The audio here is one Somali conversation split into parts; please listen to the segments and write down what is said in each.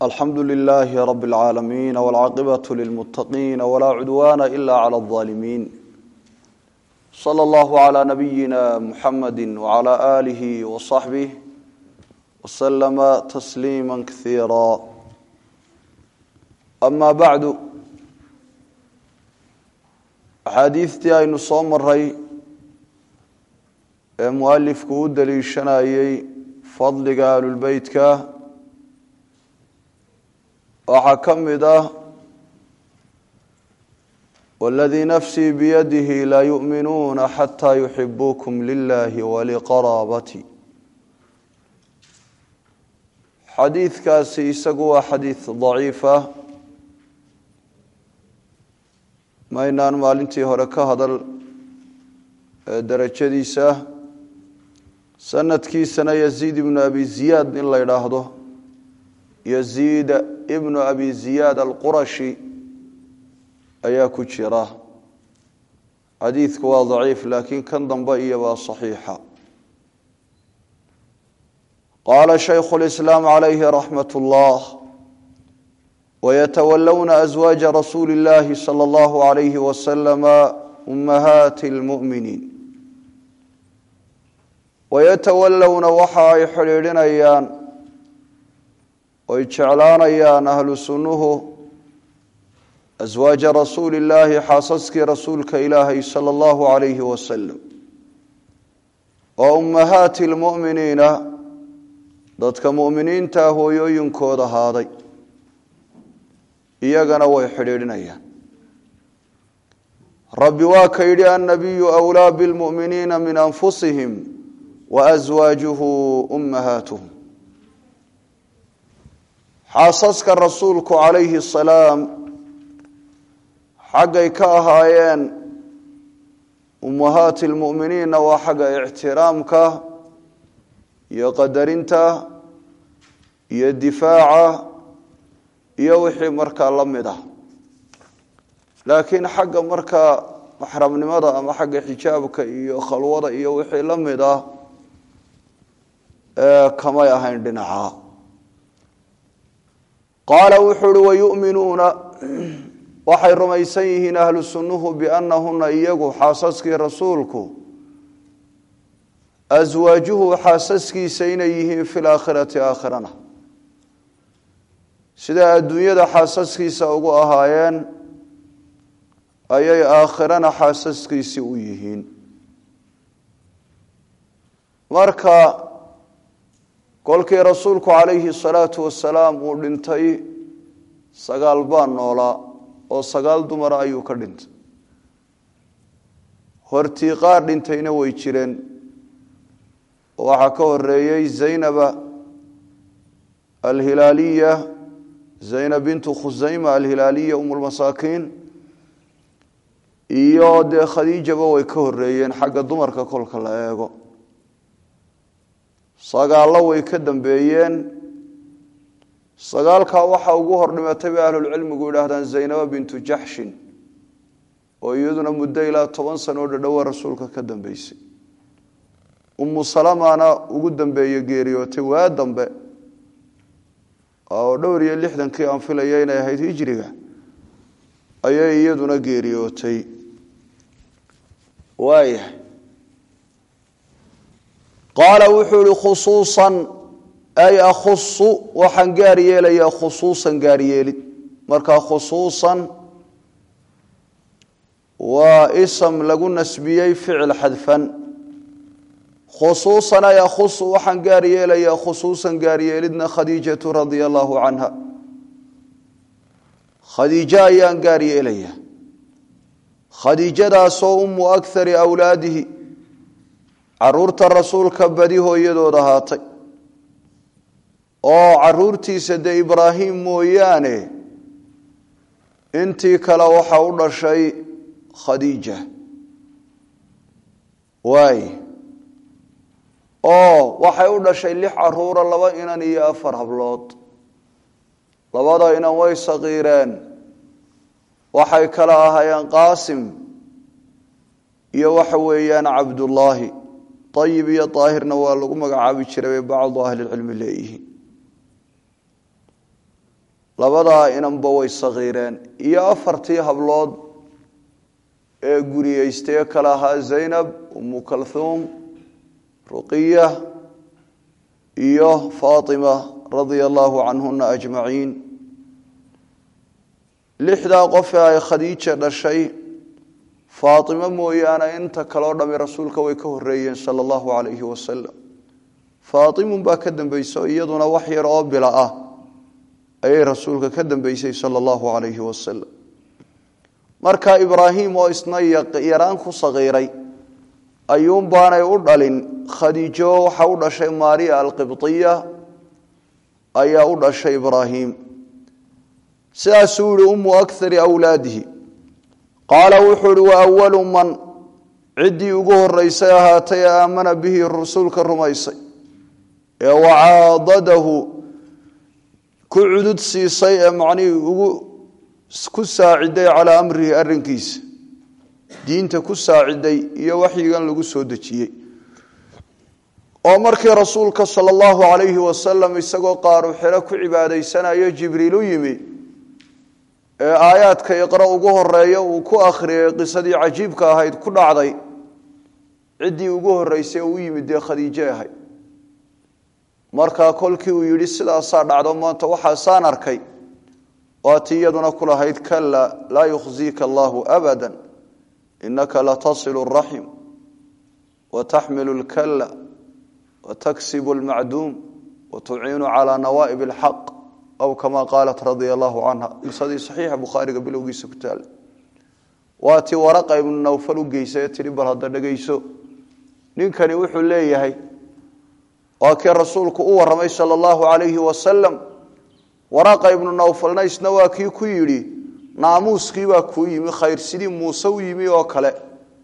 alxamdu lilaahi rab اlcaalamiin wاlcaaqibaة lilmuttaqiin wlaa cudwaana ila clى اظaalimiin slى اllahu عlى nabiyina muxamadi wعlى آlih وصaxbih wslama tasliima kasiira ama bacdu axaadiistii aynu soo maray ee mualifku u daliishanayey fadliga ahlulbeytka waxaa ka mid ah waladii nafsii biyadihi laa yu'minuuna xataa yuxibuukum lilahi waliqaraabati xadiidkaasi isagu waa xadiid daciifa maynaan maalintii hore ka hadal derajadiisa sanadkiisana yaziid ibnu abi ziyaad in la idhaahdo yaziid ibnu abi ziyaad alqurashi ayaa ku jira xadiidku waa daciif laakiin kan dambe iyobaa saxiixa qaala shaykhu lislaam calayhi raxmat ullah wayatawalowna aswaaja rasuuli اllahi salى allahu alayhi wasalama ummahaati اlmu'miniin wayatawallowna waxa ay xidhiidhinayaan oy jeclaanayaan ahlu sunnuhu aswaaja rasuuli illaahi xaasaskii rasuulka ilaahay sala allahu calayhi wasalam oo ummahaati lmu'miniina dadka mu'miniinta hooyooyinkooda ahaaday iyagana way xidhiidhinayaan rabbi waa ka yidhi annabiyu wlaa bilmu'miniina min anfusihim waaswaajuhu ummahaatuhum xaasaska rasuulku calayhi asalaam xaggay ka ahaayeen ummahaati lmu'miniinna waa xagga ictiraamka iyo qadarinta iyo difaaca iyo wixii markaa la mid ah laakiin xagga markaa maxramnimada ama xagga xijaabka iyo khalwada iyo wixii la mid ah kamay ahayn dhinaca qaala wuxuu uhi wayu'minuuna waxay rumaysan yihiin ahlu sunnuhu biannahuna iyagu xaasaskii rasuulku aswaajuhu xaasaskiisa inay yihiin fi laakhirati aakhirana siday adduunyada xaasaskiisa ugu ahaayeen ayay aakhirana xaasaskiisii u yihiin marka kolkii rasuulku calayhi salaatu wasalaam uu dhintay sagaal baa noolaa oo sagaal dumara ayuu ka dhintay hortii qaar dhintayna way jireen oo waxaa ka horeeyey zaynaba alhilaaliya zaynab bintu khusayma alhilaaliya umulmasaakiin iyo dee khadiijaba way ka horeeyeen xagga dumarka kolka la eego sagaallo way ka dambeeyeen sagaalkaa waxaa ugu hor dhimatay bay ahlulcilmigu yidhaahdaan zaynaba bintu jaxshin oo iyaduna muddo ilaa toban sano oo dhadhowa rasuulka ka dambeysay umu salamana ugu dambeeye geeriyootay waa dambe oo dhowr iyo lixdankii aan filaya inay ahayd hijriga ayay iyaduna geeriyootay waayahay qaala wuxuu ihi khusuusan ay akhusu waxaan gaar yeelayaa khusuusan gaaryeelid marka khusuusan waa ism lagu nasbiyey ficil xadfan khusuusan ay akhusu waxaan gaar yeelayaa khusuusan gaaryeelidna khadiijatu radia allahu canha khadiijo ayaan gaar yeelayaa khadiijadaasoo umu akhari awlaadihi caruurta rasuulka badi hooyadood ahaatay oo caruurtiisa dee ibraahim mooyaane intii kale waxa u dhashay khadiija waay oo waxay u dhashay lix caruura laba inan iyo afar hablood labada inan way saqiireen waxay kala ahaayeen qaasim iyo waxa weeyaan cabdullaahi ayib iyo daahirna waa lagu magacaabi jiray bay bacdu ahlilcilmi leeyihiin labadaa inanba way sakiireen iyo afartii hablood ee guriyeystay kale ahaa zaynab umu kalhuum ruqiya iyo faatima radia allahu canhuna ajmaciin lixdaa qof ee ay khadiija dhashay faatima mooyaane inta kaleo dhami rasuulka way ka horeeyeen sala allahu calayhi wasalam faatimun baa ka dambayso iyaduna wax yar oo bila ah ayay rasuulka ka dambeysay sala allahu calayhi wasalam marka ibraahim oo isna yaraan ku sakiiray ayuunbaanay u dhalin khadiijo waxa u dhashay maariya alqibdiya ayaa u dhashay ibraahim sidaasuu yihi umu akari awlaadihi qaala wuxuu ihi wa awalu man ciddii ugu horeysay ahaatay ee aamana bihi rasuulka rumaysay ee wacaadadahu ku cudud siisay ee macnihii ugu ku saaciday calaa amrihi arrinkiisa diinta ku saaciday iyo waxyigan lagu soo dejiyey oo markii rasuulka sala allahu calayhi wasalam isagoo qaaru xero ku cibaadaysanayo jibriil u yimi ee aayaadka iqra ugu horeeya uu ku akhriyay qisadii cajiibka ahayd ku dhacday ciddii ugu horeysay uu yimid dee khadiije ahayd markaa kolkii uu yidhi sidaasaa dhacdo maanta waxaasaan arkay waati iyaduna ku lahayd kala laa yukhziika allahu abada inaka latasilu raxim wataxmilu lkala wataksibu lmacduum watuciinu calaa nawaa'ib alxaq aw kama qaalat radia allahu canha qisadii saxiixa bukhaariga bilowgiisa ku taala waa tii waraqa ibnu nawfal u geysay ee tihi bal hadda dhegayso ninkani wuxuu leeyahay waa kii rasuulku u warramay sala allahu calayhi wasalam waraqa ibnu nawfalna isna waa kii ku yidhi naamuuskiibaa kuu yimi khayr sidii muuse u yimi oo kale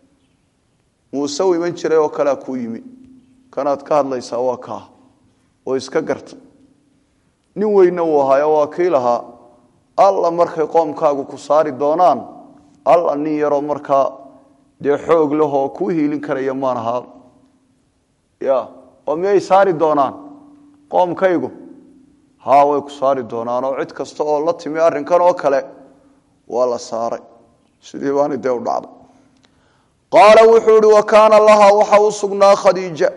muuse u iman jiray oo kalea kuu yimi kanaad ka hadlaysaa waa kaa oo iska garta nin weyne uu ahaayo waa kii lahaa alla markay qoomkaagu ku saari doonaan alla nin yaroo markaa dee xoog lahoo kuu hiilin karaya maan ahaa ya oo miyay saari doonaan qoomkaygu haa way ku saari doonaan oo cid kasta oo la timi arrinkan oo kale waa la saaray sidii baani dee u dhacday qaala wuxuu ihi wa kaana lahaa waxa u sugnaa khadiija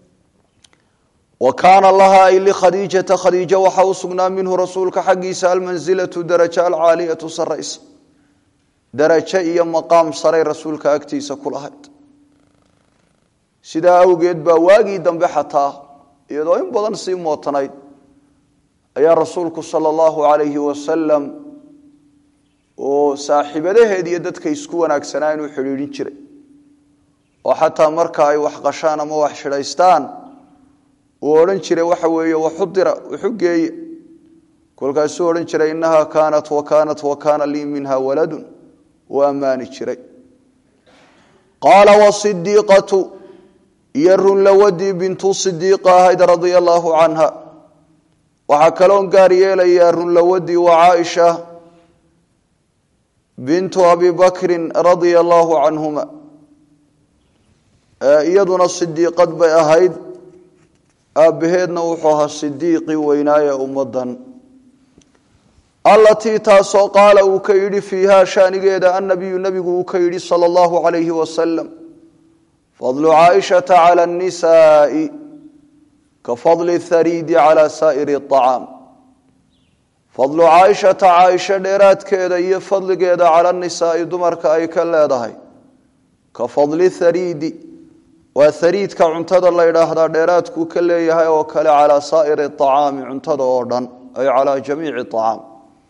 wa kaana lahaa ay likhadiijata khadiija waxa u sugnaa minhu rasuulka xaggiisa almansilatu daraja alcaaliyatu saraysa darajo iyo maqaam saray rasuulka agtiisa ku lahayd sidaa awgeed baa waagii dambe xataa iyadoo in badan sii mootanayd ayaa rasuulku sala allahu calayhi wasalam oo saaxiibadaheed iyo dadka isku wanaagsanaa inuu xidhiidhin jiray oo xataa marka ay wax qashaan ama wax shidhaystaan uu odhan jiray waxa weeye waxudira waxu geeye kolkaasuu odhan jiray innaha kaanat wa kaanat wa kaana lii minha waladun uu ammaani jiray qaala wasidiiqatu iyo runlawadii bintu sidiiqa ahayd radia allaahu canha waxaa kaloon gaar yeelayaa runlawadii wa caaisha bintu abi bakrin radia allaahu canhuma iyaduna sidiiqad bay ahayd aabbaheedna wuxuu ahaa sidiiqii weynaaye ummadan allatii taasoo qaala uu ka yidhi fiiha shaanigeeda annabiyu nebigu uu ka yidhi sala allahu calayhi wasalam fadlu caaishata cala annisaai ka fadli thariidi cala saa'iri acaam fadlu caaishata caaisho dheeraadkeeda iyo fadligeeda cala nisaai dumarka ay ka leedahay ka fadli thariidi waa hariidka cuntada la ydhaahdaa dheeraadkuu ka leeyahay oo kale calaa saa'iri acaami cuntada oo dhan ay calaa jamiici acaam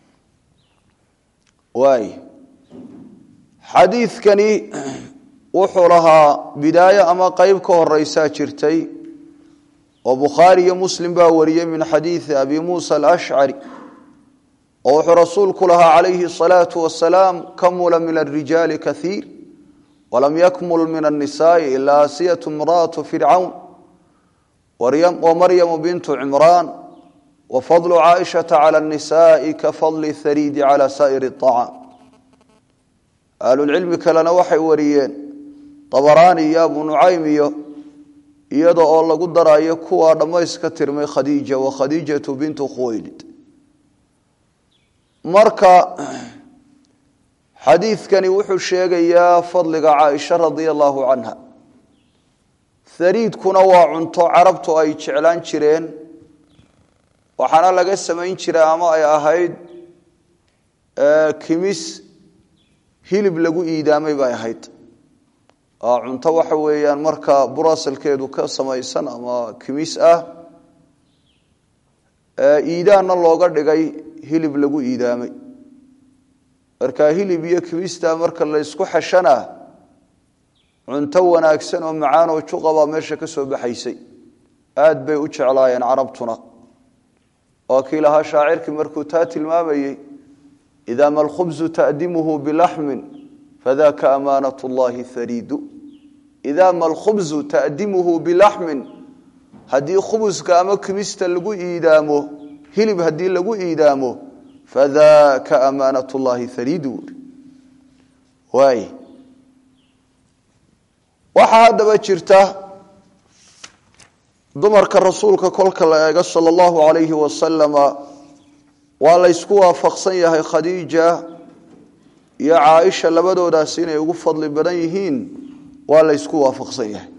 waay xadiidkani wuxuu lahaa bidaayo ama qeyb ka horeysaa jirtay oo bukhaari iyo muslim baa wariyey min xadiidi abi muusa alashcari oo wuxuu rasuulku lahaa calayhi asalaatu wasalaam kamula min alrijaali kaiir walam yakmul min annisaai ilaa asiyatu imra'atu fircawn wamaryamu bintu cimraan wafadlu caaishata cala annisaai ka fadli hariidi cala saa'iri acaam ahlulcilmi kalena waxay wariyeen dabaraani iyo abu nucaym iyo iyada oo lagu darayo kuwaa dhammayska tirmay khadiija wa khadiijatu bintu khuwaylid marka xadiidkani wuxuu sheegayaa fadliga caaisha radia allahu canha hariidkuna waa cunto carabtu ay jeclaan jireen waxaana laga samayn jiray ama ay ahayd kimis hilib lagu iidaamay bay ahayd cunto waxa weeyaan marka burasalkeedu ka samaysan ama kimis ah iidaanna looga dhigay hilib lagu iidaamay marka hilib iyo kimista marka la ysku xeshana cunto wanaagsan oo macaan oo juqabaa meesha ka soo baxaysay aad bay u jeclaayeen carabtuna waa kii lahaa shaacirkii markuu taa tilmaamayey idaa ma alkhubzu ta'dimuhu bilaxmin fadaka amaanat llahi hariidu idaa ma alkhubzu ta'dimuhu bilaxmin haddii khubuska ama kimista lagu iidaamo hilib haddii lagu iidaamo fadaka amaanat llahi hariidu waay waxaa haddaba jirta dumarka rasuulka kolka la eego sala allahu alayhi wasalama waa la ysku waafaqsan yahay khadiija iyo caaisha labadoodaasi inay ugu fadli badan yihiin waa la ysku waafaqsan yahay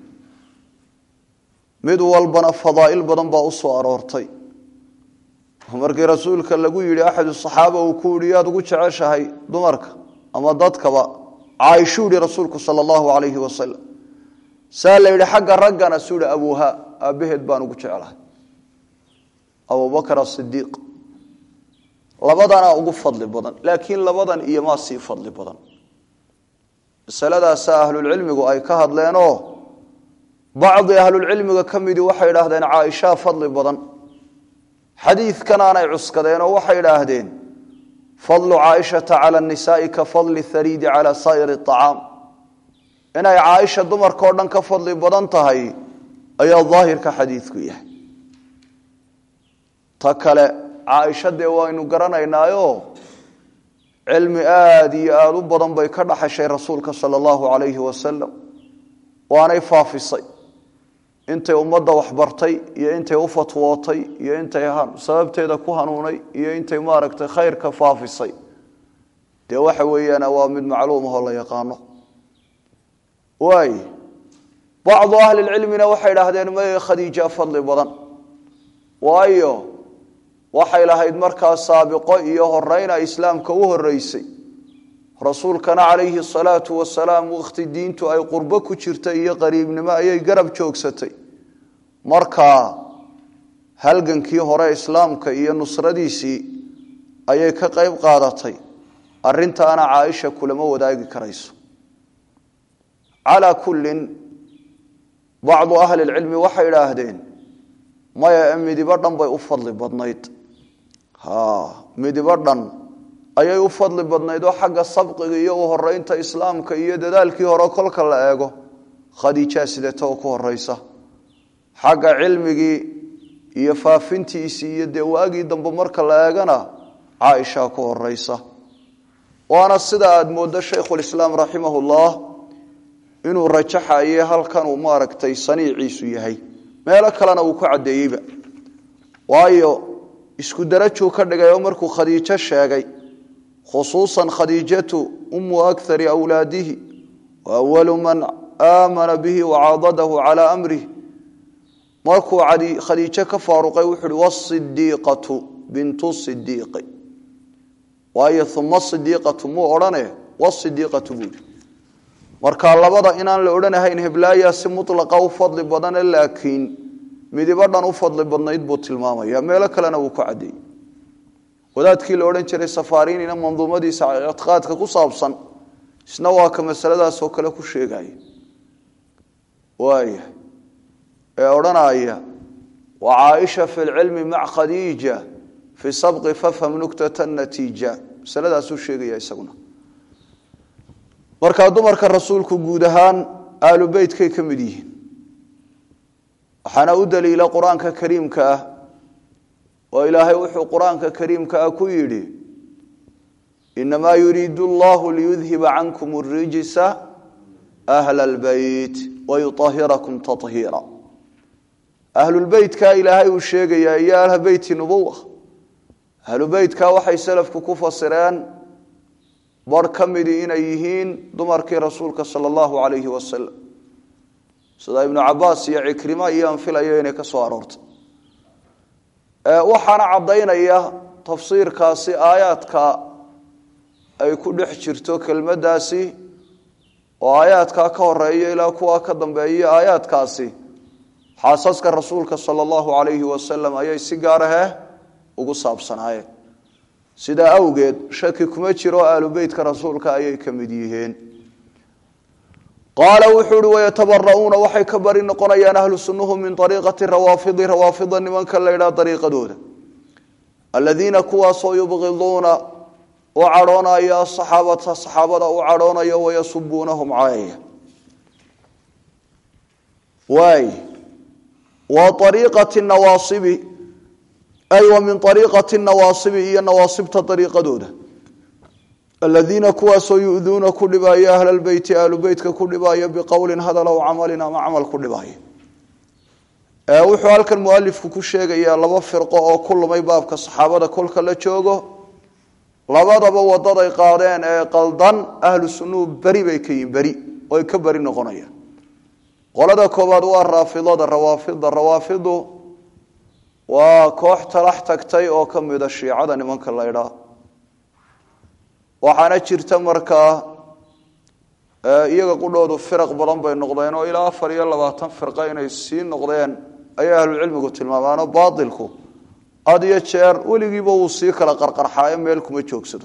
mid walbana fadaa'il badan baa u soo aroortay markii rasuulka lagu yidhi axadu saxaaba uu ku yihi yaad ugu jeceshahay dumarka ama dadkaba caaishuu yihi rasuulku sala allahu alayhi wasalam saa la yidhi xagga raggana suu yihi abuuha aabbaheed baan ugu jeclahay abubakr asidiiq labadanaa ugu fadli badan laakiin labadan iyo maa sii fadli badan masaladaasa ahlulcilmigu ay ka hadleenoo bacdi ahlulcilmiga ka midii waxay idhaahdeen caaishaa fadli badan xadiidkanaanay cuskadeen oo waxay idhaahdeen fadlu caaishata cala nisaai ka fadli hariidi cala saa'iri acaam inay caaisha dumarkao dhan ka fadli badan tahay ayaa daahirka xadiidku yahay ta kale caaisha dee waynu garanaynaayo cilmi aada iyo aada u badan bay ka dhaxashay rasuulka sala allahu calayhi wasalam waanay faafisay intay ummadda waxbartay iyo intay u fatwootay iyo intay sababteeda ku hanuunay iyo intay maaragtay khayrka faafisay dee waxa weeyaan waa mid macluumahoo la yaqaano waay bacdu ahlilcilmina waxay idhaahdeen may khadiija fadli badan waayo waxay lahayd markaa saabiqo iyo horeyna islaamka u horeysay rasuulkana calayhi salaatu wasalaam wakhti diintu ay qurbo ku jirtay iyo qariibnimo ayay garab joogsatay markaa halgankii hore islaamka iyo nusradiisii ayay ka qayb qaadatay arintaana caaisha kulama wadaagi karayso calaa kullin bacdu ahli lcilmi waxay idhaahdeen maya midibo dhan bay u fadli badnayd midibo dhan ayay u fadli badnayd oo xagga sabqiga iyo u horeynta islaamka iyo dadaalkii hore kolka la eego khadiijaa sidata oo ku horeysa xagga cilmigii iyo faafintiisii iyo dee waagii dambe marka la eegana caaishaa ku horeysa waana sida aada mooddo shaykhulislaam raximahullah inuu rajaxaye halkan uu maaragtay saniiciisu yahay meelo kalena uu ku caddeeyeyba waayo isku darajuu ka dhigay oo markuu khadiijo sheegay khusuusan khadiijatu umu akari awlaadihi wa awalu man aamana bihi wacaadadahu calaa amrih markuu khadiijo ka faaruqay wuxu uhi wasidiiqatu bintu sidiiqi waayo uma sidiiqatu muu odhane wasidiiqatu buuhi marka labada inaan la odhanahayn heblaaya si mulaqa u fadli badane laakiin midibo dhan u fadli badnayd buu tilmaamaya meelo kalena wuu ku cadeeyey wadaadkii la odhan jiray safarinina manduumadiisa ictiqaadka ku saabsan isna waa ka masaladaasoo kale ku sheegaya waaya ee odhanaya wa caaisha fi lcilmi mac khadiija fi sabqi fafham nuktata natiija masaladaasuu sheegaya isaguna markaa dumarka rasuulku guud ahaan aalu beytkay ka mid yihiin waxaana u daliila qur-aanka kariimka ah oo ilaahay wuxuu qur-aanka kariimka ah ku yidhi inamaa yuriidu allahu liyudhiba cankum اrijsa ahla اlbeyt wayuahirakum tahiira ahlulbeytka ilaahay uu sheegayaa iyo ahla beyti nubuwa ahlu beytka waxay salafku ku fasireen bar ka midii inay yihiin dumarkii rasuulka sala allahu calayhi wasalam sida ibnu cabaas iyo cikrima iyo anfilayo inay ka soo aroortay waxaana caddaynaya tafsiirkaasi aayaadka ay ku dhex jirto kelmaddaasi oo aayaadkaa ka horeeya ilaa kuwa ka dambeeya aayaadkaasi xaasaska rasuulka sala allahu calayhi wasalam ayay si gaar ahe ugu saabsanaayeen sidaa awgeed shaki kuma jiro aalu beytka rasuulka ayay ka mid yihiin qaala wuxuu uhi wayatabara'uuna waxay ka bari noqonayaan ahlu sunnuhu min ariiqati rawaafidi rawaafida nimanka la ydhaha dariiqadooda aladiina kuwaasoo yubqiduuna u cadhoonaya asaxaabata saxaabada u cadhoonaya wayasubuunahum caayaya waay wa ariiqati nawaasibi ay wa min ariiqati nawaasibi iyo nawaasibta ariiqadooda aladiina kuwaasoo yuduuna ku dhibaayo ahla lbeyti ahlu beytka ku dhibaayo biqowlin hadal aw camalin ama camal ku dhibaayo wuxuu halkan mualifku ku sheegayaa laba firqo oo ku lumay baabka saxaabada kolka la joogo labadaba wadaday qaadeen ee qaldan ahlu sunnuhu beri bay ka yihin beri oy ka beri noqonayaan qolada koobaad waa raafidada rawaafida rawaafidu waa koox talax tagtay oo ka mida shiicada nimanka la ydhaa waxaana jirta markaa iyaga qudhoodu firaq badan bay noqdeen oo ilaa afar iyo labaatan firqa inay sii noqdeen ayay ahlucilmigu tilmaamaanoo baailku had iyo jeer weligiiba wuu sii kala qarqarxaayo meel kuma joogsado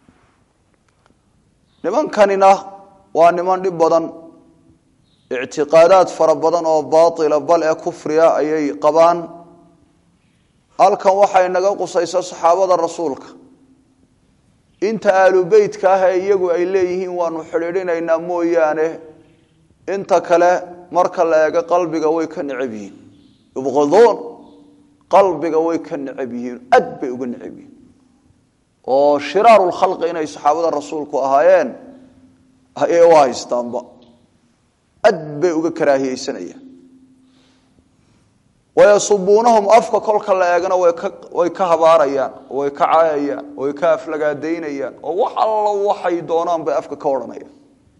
nimankanina waa niman dhib badan ictiqaadaad fara badan oo baaila bal ee kufriya ayay qabaan halkan waxay naga qusaysa saxaabada rasuulka inta aalu beytka ah ee iyagu ay leeyihiin waanu xidhiidhinaynaa mooyaane inta kale marka la eego qalbiga way ka necab yihiin yubqiduun qalbiga way ka necab yihiin aad bay uga necab yihiin oo shiraaru lkhalqi inay saxaabada rasuulku ahaayeen ayay u haystaanba aad bay uga karaahiyeysanayaan wayasubuunahum afka kolka la eegana way ka habaarayaan way ka caayayaan way ka aflagaadaynayaan oo wax allo waxay doonaan bay afka ka odhanayaan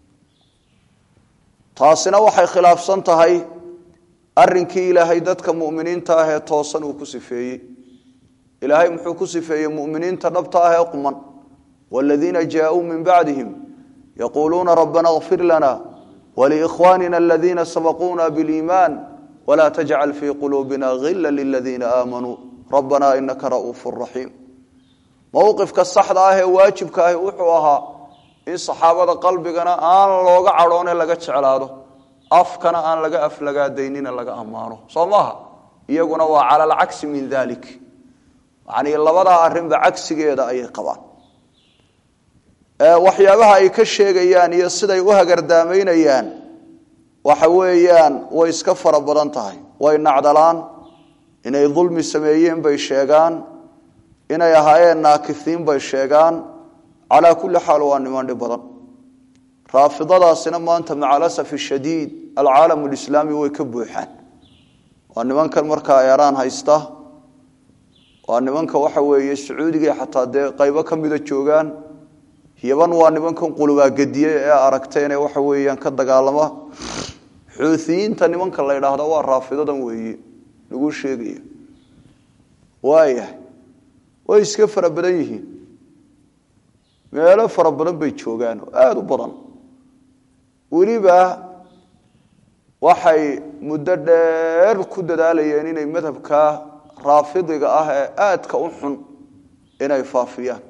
taasina waxay khilaafsan tahay arrinkii ilaahay dadka mu'miniinta ah ee toosan uu ku sifeeyey ilaahay muxuu ku sifeeyey mu'miniinta dhabta ah ee quman waaladiina jaaءuu min bacdihim yaquuluuna rabbana اغfir lana waliikhwanina aladiina sabaquuna biliimaan wla tajcal fii quluubina hila liladiina aamanuu rabbana inaka ra'uufu raxiim mowqifka saxda ah ee waajibka ahi wuxuu ahaa in saxaabada qalbigana aan looga cadhoone laga jeclaado afkana aan laga aflagaadaynina laga ammaano soo maaha iyaguna waa cala alcagsi min dalik yani labadaa arrinba cagsigeeda ayay qabaan waxyaabaha ay ka sheegayaan iyo siday u hagardaamaynayaan waxa weeyaan way iska fara badan tahay way nacdalaan inay dulmi sameeyeen bay sheegaan inay ahaayeen naakihiin bay sheegaan calaa kulli xaal waa niman dhib badan raafidadaasina maanta maca alasafi shadiid alcaalam lislaami way ka buuxaan waa nimankan markaa eeraan haysta waa nimanka waxa weeye sacuudiga xataa dee qaybo ka mida joogaan yaban waa nimankan qulubaagadiye ee aragteen ee waxa weeyaan ka dagaalama xuutiyiinta nimanka la ydhaahda waa raafidadan weeye lagu sheegaya waayahay way iska fara badan yihiin meelo fara badan bay joogaan oo aada u badan weliba waxay muddo dheer ku dadaalayeen inay madhabka raafidiga ah ee aadka u xun inay faafiyaan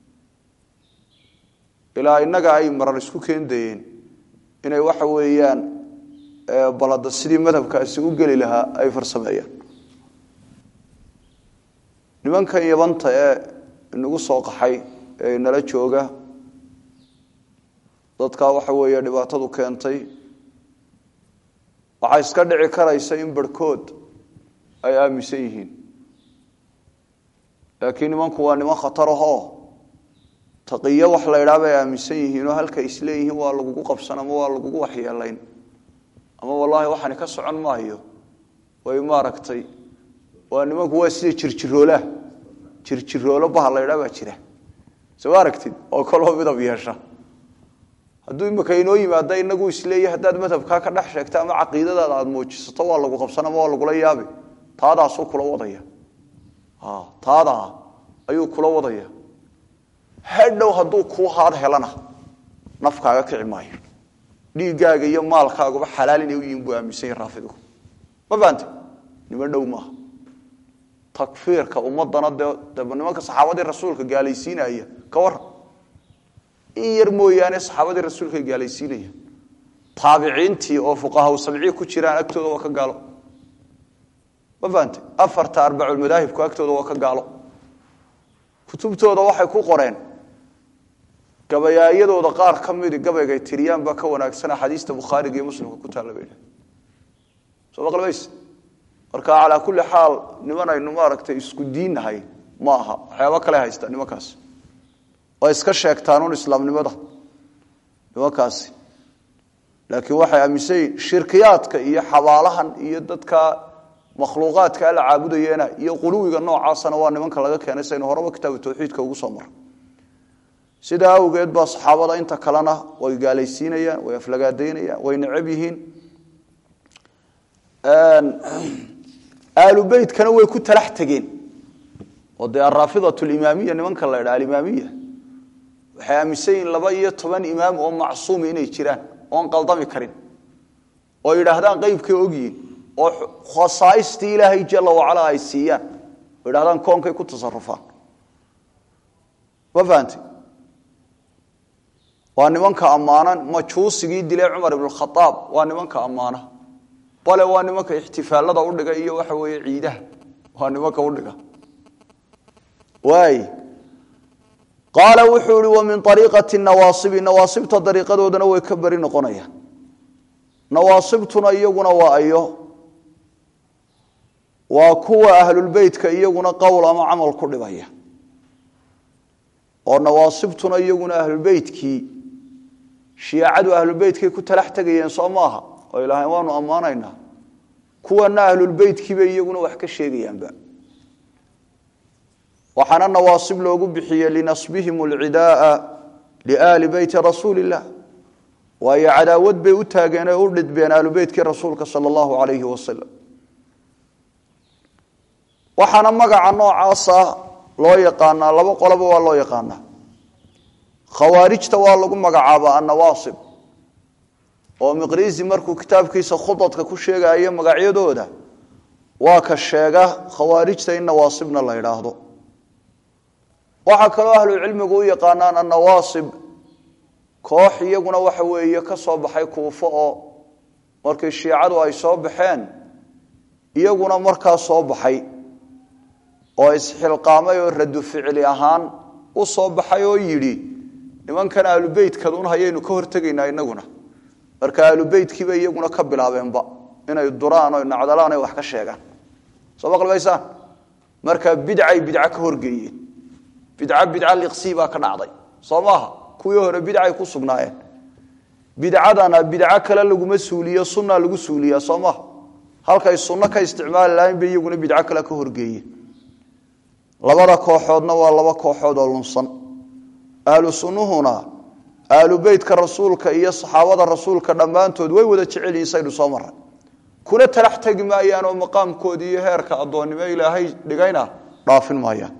ilaa innaga ay marar isku keendayeen inay waxa weeyaan balada sidii madhabkaasi u geli lahaa ay farsameeyaan nimankan yabanta ee inagu soo qaxay ee nala jooga dadkaa waxa weeye dhibaatadu keentay waxaa iska dhici karaysa in barhkood ay aaminsan yihiin laakiin nimanku waa niman khatarahoo taqiyo wax la ydhaa bay aaminsan yihiinoo halkay isleeyihiin waa lagugu qabsan ama waa lagugu waxyeelayn ama wallaahi waxaani ka socon maayo way maaragtay waa nimanku waa sida jirjiroolaah jirjiroolo baha la ydhaa baa jira soo aragtid oo kaloo midab yeesha hadduu imika inoo yimaada inagu isleeya haddaad madhabkaa ka dhex sheegta ama caqiidadaada aada muujisato waa lagu qabsan ama waa lagula yaabi taadaasuu kula wadaya taadaa ayuu kula wadaya hadhow hadduu kuu haad helana nafkaaga kici maayo dhiiggaaga iyo maalkaaguba xalaal inay u yihiin buu aaminsan yahi raafidigu ma fahamte niman dhow maaha takfiirka ummadana dee de nimanka saxaabadii rasuulka gaalaysiinaya ka waran in yar mooyaane saxaabadii rasuulka gaalaysiinaya taabiciintii oo fuqahaa sabciya ku jiraan agtooda waa ka gaalo ma fahamte afarta arbaculmadaahibku agtooda waa ka gaalo kutubtooda waxay ku qoreen gabayaayadooda qaar ka midi gabaygay tiriyaan baa ka wanaagsan axaadiista bukhaariga iyo muslimka ku taalla bay soo maqlmays marka calaa kulli xaal niman aynu maaragtay isku diinnahay ma aha waxyaaba kale haysta nimankaas oo iska sheegtaanuun islaamnimada nimankaasi laakiin waxay aaminsan yihin shirkiyaadka iyo xabaalahan iyo dadka makhluuqaadka alla caabudayeena iyo quluwiga noocaasana waa nimanka laga keenay saynu horeba kitaabu tawxiidka ugu soo mara sidaa awgeed baa saxaabada inta kalena way gaalaysiinayaan way aflagaadaynayaan way necab yihiin aalu beytkana way ku talax tegeen oo dee araafidat limaamiya nimanka la ydha alimaamiya waxay aaminsan yihiin laba iyo toban imaam oo macsuumi inay jiraan oon qaldami karin oo yidhaahdaan qeybkay ogyihiin oo khasaaistii ilaahay jala wacala ay siiyaan oo yidhahdaan koonkay ku tasarufaan ma fahamte waa nimanka ammaanan majuusigii dilay cumar ibn khaaab waa nimanka ammaana bale waa nimanka ixtifaalada udhiga iyo waxa weeye ciidaha waa nimanka udhiga waay qaala wuxuu ihi wa min ariiqati nawaasibi nawaasibta dariiqadoodana way ka beri noqonayaan nawaasibtuna iyaguna waa ayo waa kuwa ahlulbeytka iyaguna qowl ama camal ku dhibaya oo nawaasibtuna iyaguna ahlulbeytkii shiicadu ahlulbeytkay ku talax tegayeen soo maaha oo ilaahay waanu ammaanaynaa kuwana ahlulbeytkiibay iyaguna wax ka sheegayaanba waxaana nawaasib loogu bixiyey linasbihim alcidaaa liaali beyti rasuuli illah waayo cadaawad bay u taageen ee u dhidbeen aalubeytkii rasuulka sala allahu calayhi wasalam waxaana magaca noocaasa loo yaqaanaa laba qoloba waa loo yaqaanaa khawaarijta waa lagu magacaabaa annawaasib oo miqriisi markuu kitaabkiisa khudadka ku sheegayo magacyadooda waa ka sheega khawaarijta in nawaasibna la yidhaahdo waxaa kaloo ahlucilmigu u yaqaanaan annawaasib koox iyaguna waxa weeye ka soo baxay kuufo oo markii shiicadu ay soo baxeen iyaguna markaa soo baxay oo isxilqaamay oo radu ficli ahaan u soo baxay oo yidhi nimankan aalubeytkadun hayaynu ka hortegaynaa inaguna marka aalubeytkiiba iyaguna ka bilaabeenba inay duraan o nacdalaan ay wax ka sheegaan soo maqlmaysaan marka bidcay bidco ka horgeeyeen bidco bidco liqsii baa ka dhacday soo maaha kuwii hore bidcay ku sugnaayeen bidcadana bidco kale laguma suuliyo sunna lagu suuliyaa soo maaha halkay sunno ka isticmaali lahayn bay iyaguna bidco kale ka horgeeyeen labada kooxoodna waa laba kooxood oo lunsan ahlu sunnuhuna ahlu beytka rasuulka iyo saxaabada rasuulka dhammaantood way wada jecel yihin saynu soo maray kuna talax tegi maayaan oo maqaamkoodii iyo heerka addoonnimo ilaahay dhigayna dhaafin maayaan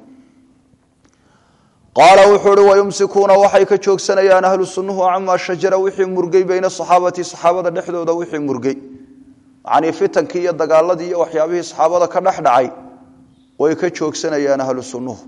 qaala wuxuu uhi wayumsikuuna waxay ka joogsanayaan ahlu sunnuhu camaa shajara wixii murgay bayna saxaabati saxaabada dhexdooda wixii murgay macnii fitankii iyo dagaaladii iyo waxyaabihii saxaabada ka dhex dhacay way ka joogsanayaan ahlu sunnuhu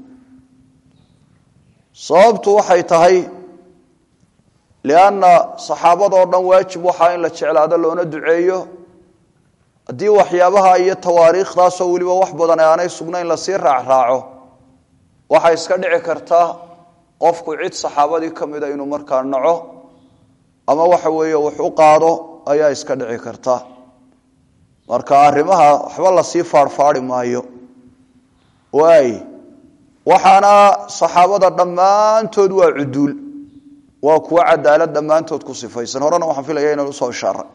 sababtu waxay tahay lianna saxaabadoo dhan waajib waxaa in la jeclaado loona duceeyo haddii waxyaabaha iyo tawaariikhdaasoo weliba wax badan ee aanay sugnayn lasii raacraaco waxay iska dhici kartaa qofku cid saxaabadii ka mida inuu markaa naco ama waxa weeye wax u qaado ayaa iska dhici karta marka arrimaha waxba lasii faarfaari maayo waay waxaana saxaabada dhammaantood waa cuduul waa kuwa cadaalad dhammaantood ku sifaysan horena waxaan filaya inaan usoo ishaara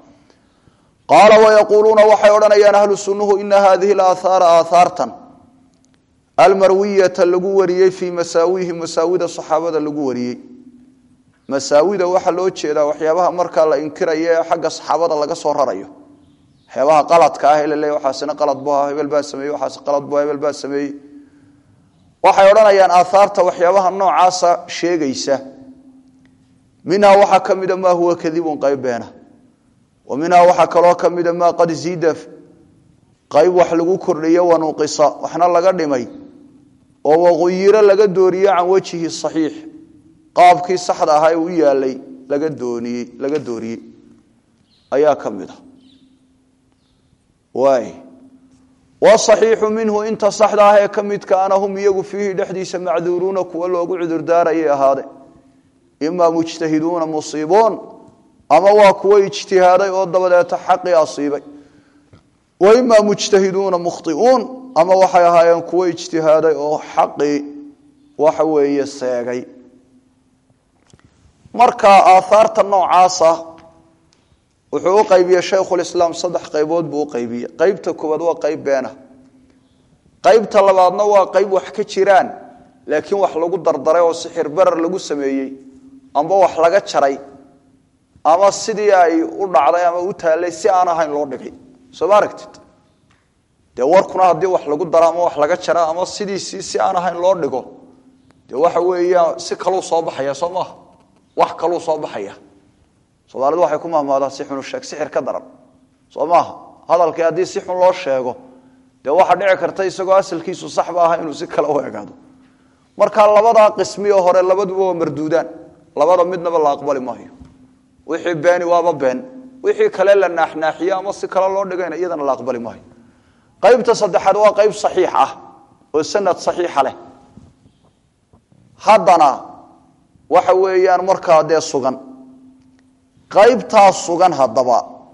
qaala wayaquuluuna waxay odhanayaan ahlu sunnuhu ina hadihi alaahaara aaahaartan almarwiyata lagu wariyey fii masaawihi masaawida saxaabada lagu wariyey masaawida waxaa loo jeedaa waxyaabaha markaa la inkirayo ee xagga saxaabada laga soo rarayo waxyaabaha qaladka ah ee laleeya waxaasina qalad bu aha hebel baa sameeyey waxaas qalad bu hebel baa sameeyey waxay odhanayaan aahaarta waxyaabaha noocaasa sheegaysa minhaa waxaa ka mida maa huwa kadibun qayb beena wa minhaa waxaa kaloo ka mida maa qad ziida qayb wax lagu kordhiyo wanuqisa waxna laga dhimay oo waquyiro laga dooriye can wejhi saxiix qaabkii saxda ahaa ee u yaalay laga dooniyey laga dooriyey ayaa ka mid a waay wasaxiixu minhu inta saxda ah ee ka midka ana hum iyagu fiihi dhexdiisa macduuruuna kuwa loogu cudurdaarayay ahaade imaa mujtahiduuna musiiboon ama waa kuwo ijtihaaday oo dabadeeta xaqii asiibay wa imaa mujtahiduuna mukhtiuun ama waxay ahaayeen kuwo ijtihaaday oo xaqii waxa weeye seegay marka aahaarta noocaasa wuxuu u qaybiyey shaykhulislaam saddex qaybood buu u qaybiyey qaybta koowaad waa qayb beena qaybta labaadna waa qayb wax ka jiraan laakiin wax lagu dardaray oo sixir barar lagu sameeyey amba wax laga jaray ama sidii ay u dhacday ama u taallay si aan ahayn loo dhigay soo ma aragtid dee warkuna haddii wax lagu daro ama wax laga jara ama sidiisii si aan ahayn loo dhigo dee waxa weeyaan si kaluu soo baxaya soo maaha wax kaluu soo baxaya soomaalidu waxay ku mahmaadaa si xunu sheeg sixir ka daran soo maaha hadalkii haddii si xun loo sheego dee waxaa dhici karta isagoo asalkiisu saxba aha inuu si kale u egaado marka labadaa qismiyo hore labaduba waa marduudaan labada midnaba la aqbali maayo wixii beeni waaba been wixii kale la naaxnaaxiye ama si kale loo dhigayna iyadana la aqbali maayo qaybta saddexaad waa qayb saxiix ah oo sanad saxiixa leh haddana waxa weeyaan markaa dee sugan qaybtaa sugan haddaba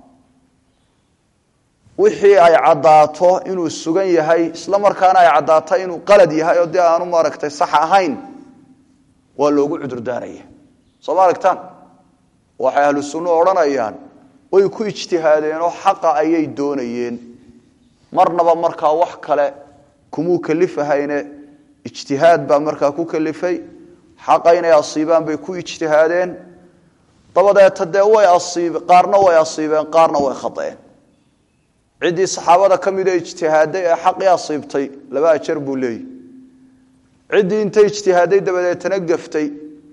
wixii ay caddaato inuu sugan yahay isla markaana ay caddaato inuu qalad yahay oo dee aanu maaragtay sax ahayn waa loogu cudurdaaraya soo ma aragtaan waxay ahlu sunnu odhanayaan way ku ijtihaadeenoo xaqa ayay doonayeen marnaba markaa wax kale kumuu kalifahayne ijtihaad baa markaa ku kalifay xaqa inay asiibaan bay ku ijtihaadeen dabadeeta dee way asiib qaarna way asiibeen qaarna way khaeen ciddii saxaabada ka mida ijtihaaday ee xaqii asiibtay laba ajar buu leeyahy ciddii intay ijtihaaday dabadeetana gaftay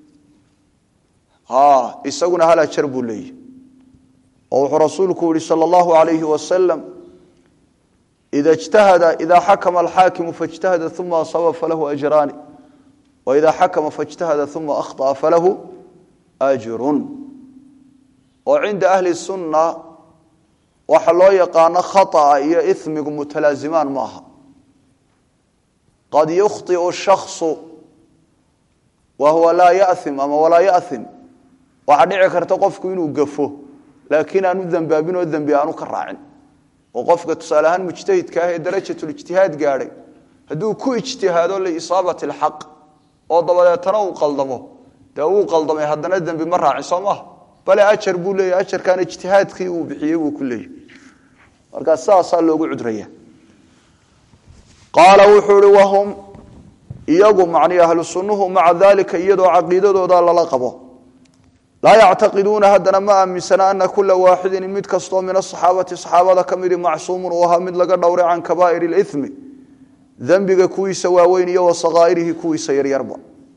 isaguna hal ajar buu leeyahy oo wuxuu rasuulku yihi sal allahu alayhi wasalam ida jtahada ida xakama alxaakimu faاjtahada uma asaba falahu ajraani waida xakama faاjtahada uma akhطأa falahu ajrun oo cinda ahli sunna waxa loo yaqaano khaطأa iyo imigu mutalaazimaan maaha qad yukhطiu shakصu wa huwa laa yaim ama walaa yaim waxaa dhici karta qofku inuu gafo laakiin aanu dembaabin oo dembi aanu ka raacin oo qofka tusaale ahaan mujtahidka ah ee darajatulijtihaad gaadhay hadduu ku ijtihaado liisaabat alxaq oo dabadeetana uu qaldamo dee wuu qaldamay haddana dembi ma raacin soo maha bale ajar buu leeyahy ajarkan ijtihaadkii uu bixiyey buu ku leeyahy markaa sidaasaa loogu cudraya qaala wuxuu ihi wahum iyagu macnii ahlu sunnuhu maca dalika iyadoo caqiidadooda lala qabo laa yactaqiduuna haddana ma aaminsana ana kula waaxidin mid kastoo min asaxaabati saxaabada ka midi macsuumun uu ahaa mid laga dhowray can kabaa'ir اlimi dembiga kuwiisa waaweyn iyo wa sakaa'irihi kuwiisa yaryarba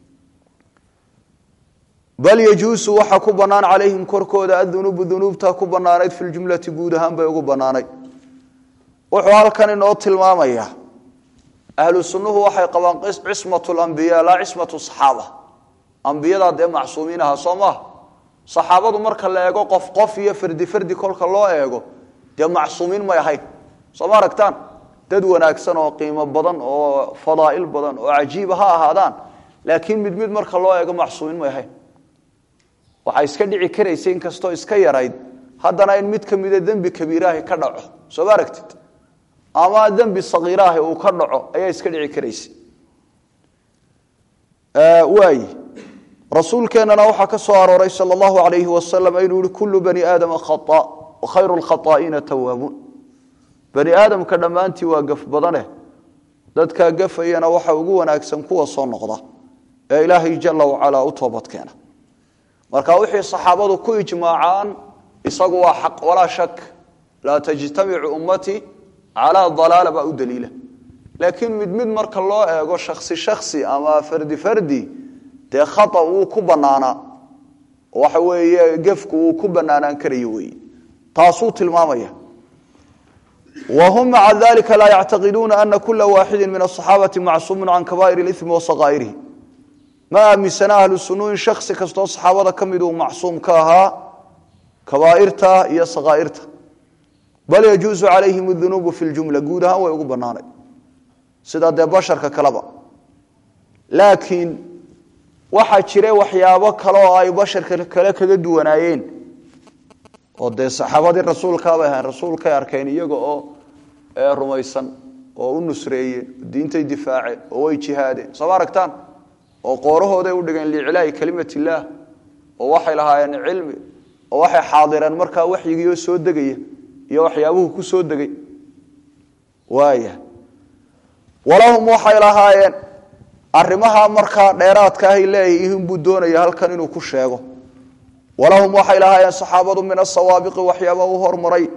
bal yajuusu waxa ku bannaan calayhim korkooda adunuubu dunuubta ku bannaanayd fi ljumlati guud ahaan bay ugu bannaanayd wuxuu halkan inoo tilmaamayaa ahlu sunnuhu waxay qabaan cismat lambiya laa cismatu saxaaba ambiyadaa dee macsuumiin aha soo maaha saxaabadu marka la eego qof qof iyo fardi fardi kolka loo eego dee macsuumiin may ahayn soo ma aragtaan dad wanaagsan oo qiimo badan oo fadaa'il badan oo cajiiba ha ahaadaan laakiin mid mid marka loo eego macsuumiin may ahayn waxaa iska dhici karaysa inkastoo iska yarayd haddana in mid ka mida dembi kabiiraahi ka dhaco soo ma aragtid ama dembi sakiiraahi uu ka dhaco ayaa iska dhici karaysa waay rasuulkeennana waxaa ka soo arooray sal allahu alayhi wasalam inuu yihi kullu bani aadama khaa wakhayru lkhaaa'iina tawaabuun bani aadamka dhammaantii waa gaf badaneh dadkaa gafayana waxa ugu wanaagsan kuwa soo noqda ee ilaahay jala wacalaa u toobadkeena marka wixii saxaabadu ku ijmaacaan isagu waa xaq walaa shak laa tajtamicu ummatii calaa dalaala baa u daliila laakiin mid mid marka loo eego shaksi shaksi ama fardi fardi dee khata wuu ku bannaanaa waxa weeye gefku wuu ku bannaanaan karayo weeye taasuu tilmaamaya whm maca dalika laa yactaqiduuna ana kula waaxidi min aصaxaabati macsuumu can kabaa'ir اlimi wasaqaa'irihi ma aaminsana ahlu sunu in shaksi kastoo saxaabada ka mid uu macsuum ka ahaa kabaa'irta iyo saqaa'irta bal yajuusu calayhim اdunuubu fi ljumla guud ahaan way ugu banaanay sida dee basharka kaleba laakiin waxaa jira waxyaabo kale oo ay basharka kale kaga duwanaayeen oo dee saxaabadii rasuulkaabay ahayn rasuulkay arkeen iyaga oo rumaysan oo u nusreeyeen diintay difaaceen oo way jihaadeen sooma aragtaan oo qoorahooday u dhigeen liiclaahi kalimat illaah oo waxay lahaayeen cilmi oo waxay xaadireen markaa waxyigiioo soo degaya iyo waxyaabuhu ku soo degay waaya walahum waxay lahaayeen arrimaha markaa dheeraadka ahay leeyihiin buu doonaya halkan inuu ku sheego walahum waxay lahaayeen saxaabadu min asawaabiqi waxyaaba u hormaray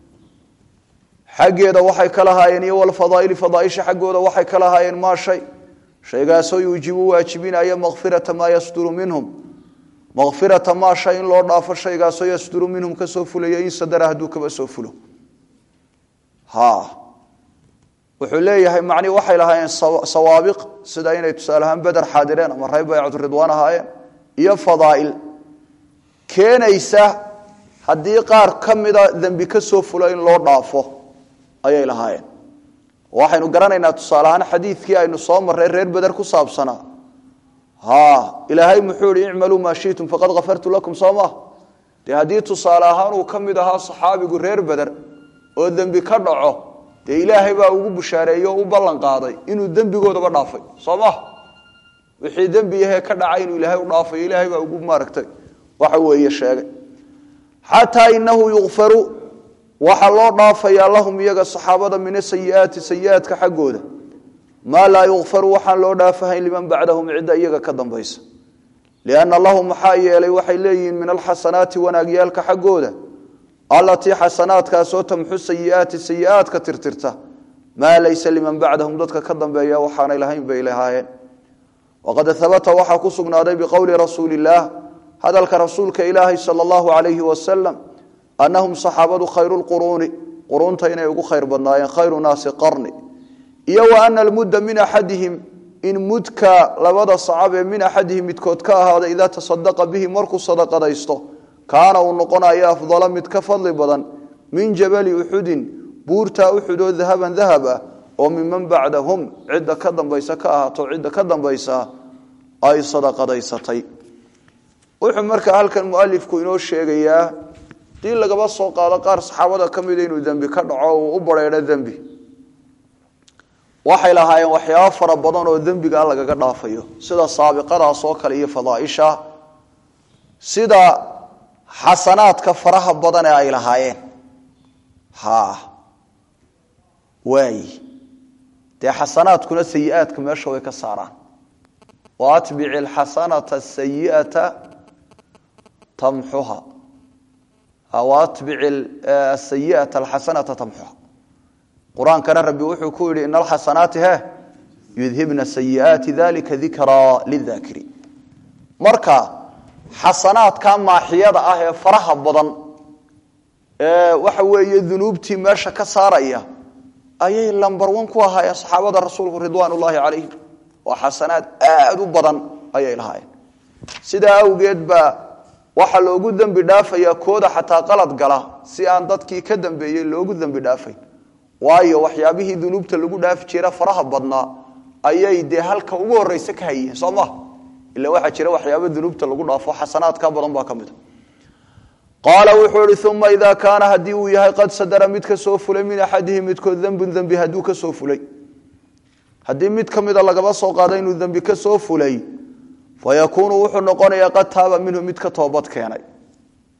xaggeeda waxay ka lahaayeen iyo walfadaaili fadaaisha xaggooda waxay ka lahaayeen maa shay shaygaasoo yuujibu waajibinaya makfirata maa yasduru minhum makfirata maa shay in loo dhaafo shaygaasoo yasduru minhum kasoo fulaya in sadara hadduu kaba soo fulo ha wuxuu leeyahay macnii waxay lahaayeen sawaabiq sida inay tusaale ahaan beder xaadireen ama reer baycatu ridwaan ahaayeen iyo fadaail keenaysa haddii qaar ka mida dembi ka soo fulo in loo dhaafo ayay lahaayeen waxaynu garanaynaa tusaale ahaan xadiidkii aynu soo marray reer beder ku saabsanaa ha ilaahay muxuu ihi icmaluu maa shiitum faqad kafartu lakum soo ma dee haddii tusaale ahaan uu ka mid ahaa saxaabigu reer beder oo dembi ka dhaco dee ilaahay baa ugu bushaareeyey oo u ballan qaaday inuu dembigoodaba dhaafay soo ma wixii dembi ahee ka dhacay inuu ilaahay u dhaafayo ilaahay baa ugu maaragtay waxa weeye sheegay xataa inahu yukfaru waxaa loo dhaafayaa lahum iyaga saxaabada min asayiaati sayiaadka xaggooda maa laa yukfaru waxaan loo dhaafahayn liman bacdahum cidda iyaga ka dambaysa lianna lahum maxaa yeelay waxay leeyihiin min alxasanaati wanaagyaalka xaggooda allatii xasanaadkaasoo tamxu sayiaati sayiaadka tirtirta maa laysa liman bacdahum dadka ka dambeeya waxaanay lahayn bay lahaayeen waqad habata waxaa ku sugnaaday biqowli rasuuli illaah hadalka rasuulka ilaahay sal allahu alayhi wasalam anahum saxaabadu khayru lquruuni quruunta inay ugu khayr badnaayeen khayru naasi qarni iyo wa ana almudda min axadihim in mudka labada sacab ee min axadihim midkood ka ahaada idaa tasadaqa bihi markuu sadaqadaysto kaana uu noqonayo afdala mid ka fadli badan min jabali uxudin buurtaa uxud oo dahaban dahab ah oo miman bacdahum cidda ka dambaysa ka ahaato cidda ka dambaysa ay sadaqadaysatay wuxuu markaa halkan mualifku inoo sheegayaa dii lagaba soo qaado qaar saxaabada ka mida inuu dembi ka dhaco uu u bareedho dembi waxay lahaayeen waxyaabo fara badan oo dembigaa lagaga dhaafayo sida saabiqadaas oo kale iyo fadaaisha sida xasanaadka faraha badan ee ay lahaayeen ha waay dee xasanaadkuna sayi-aadka meesha way ka saaraan wa atbici alxasanata asayi'ata tamxuha atbici asayiata alxasanata tamxuha qur-aankana rabbi wuxuu ku yidhi ina alxasanaati he yudhibna sayi'aati dalika dikraa lidaakiriin marka xasanaadka maaxiyada ah ee faraha badan ee waxa weeye dunuubtii meesha ka saaraya ayay lambar wan ku ahaayeen saxaabada rasuulku ridwaan ullaahi calayhim oo xasanaad aad u badan ayay lahaayeen sidaa awgeed baa waxaa loogu dembi dhaafayaa kooda xataa qalad gala si aan dadkii ka dambeeyey loogu dembi dhaafayn waayo waxyaabihii dunuubta lagu dhaafi jira faraha badnaa ayay dee halka ugu horeyse ka hayeen soo ma ila waxaa jira waxyaaba dunuubta lagu dhaafo xasanaadka badan baa ka mid a qaala wuxuu ihi uma idaa kaana haddii uu yahay qad sadara mid ka soo fulay min axadihi midkood dembun dembi hadduu ka soo fulay haddii mid ka mida lagaba soo qaado inuu dembi ka soo fulay fayakuunu wuxuu noqonayaa qad taaba minhu mid ka toobad keenay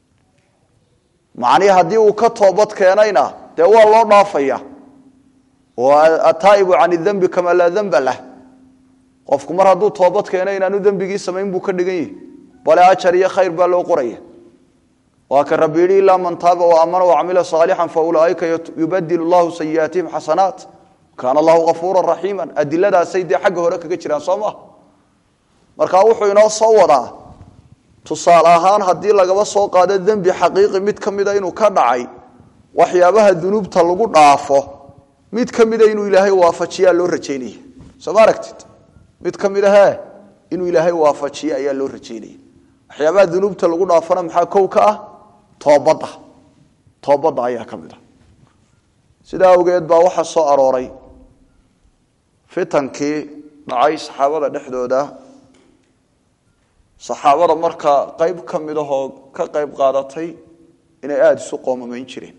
macnii haddii uu ka toobad keenayna dee waa loo dhaafaya oo ataa'ibu can dembi kamaa laa demba lah qofku mar hadduu toobad keeno inaanu dembigii samayn buu ka dhigan yahi bale ajar iyo khayr baa loo qoraya waa ka rabbi yidhi ilaa man taaba waamana wacamila saalixan faulaaika yubadilu llahu sayiaatihim xasanaat kaana allahu afuura raxiima adiladaasay dee xagga hore kaga jiraan soo maha marka wuxuu inoo soo wadaa tusaale ahaan haddii lagaba soo qaado dembi xaqiiqi mid ka mida inuu ka dhacay waxyaabaha dunuubta lagu dhaafo mid ka mida inuu ilaahay waafajiyaa loo rajaynaya soo ma aragtid mid ka mid ahe inuu ilaahay waafajiyo ayaa loo rajaynaya waxyaabaha dunuubta lagu dhaafana maxaa kow ka ah toobadda toobadda ayaa ka mid ah sidaa awgeed baa waxaa soo arooray fitankii dhacay saxaabada dhexdooda saxaabada markaa qayb ka mid ahoo ka qayb qaadatay inay aada isu qoomamayn jireen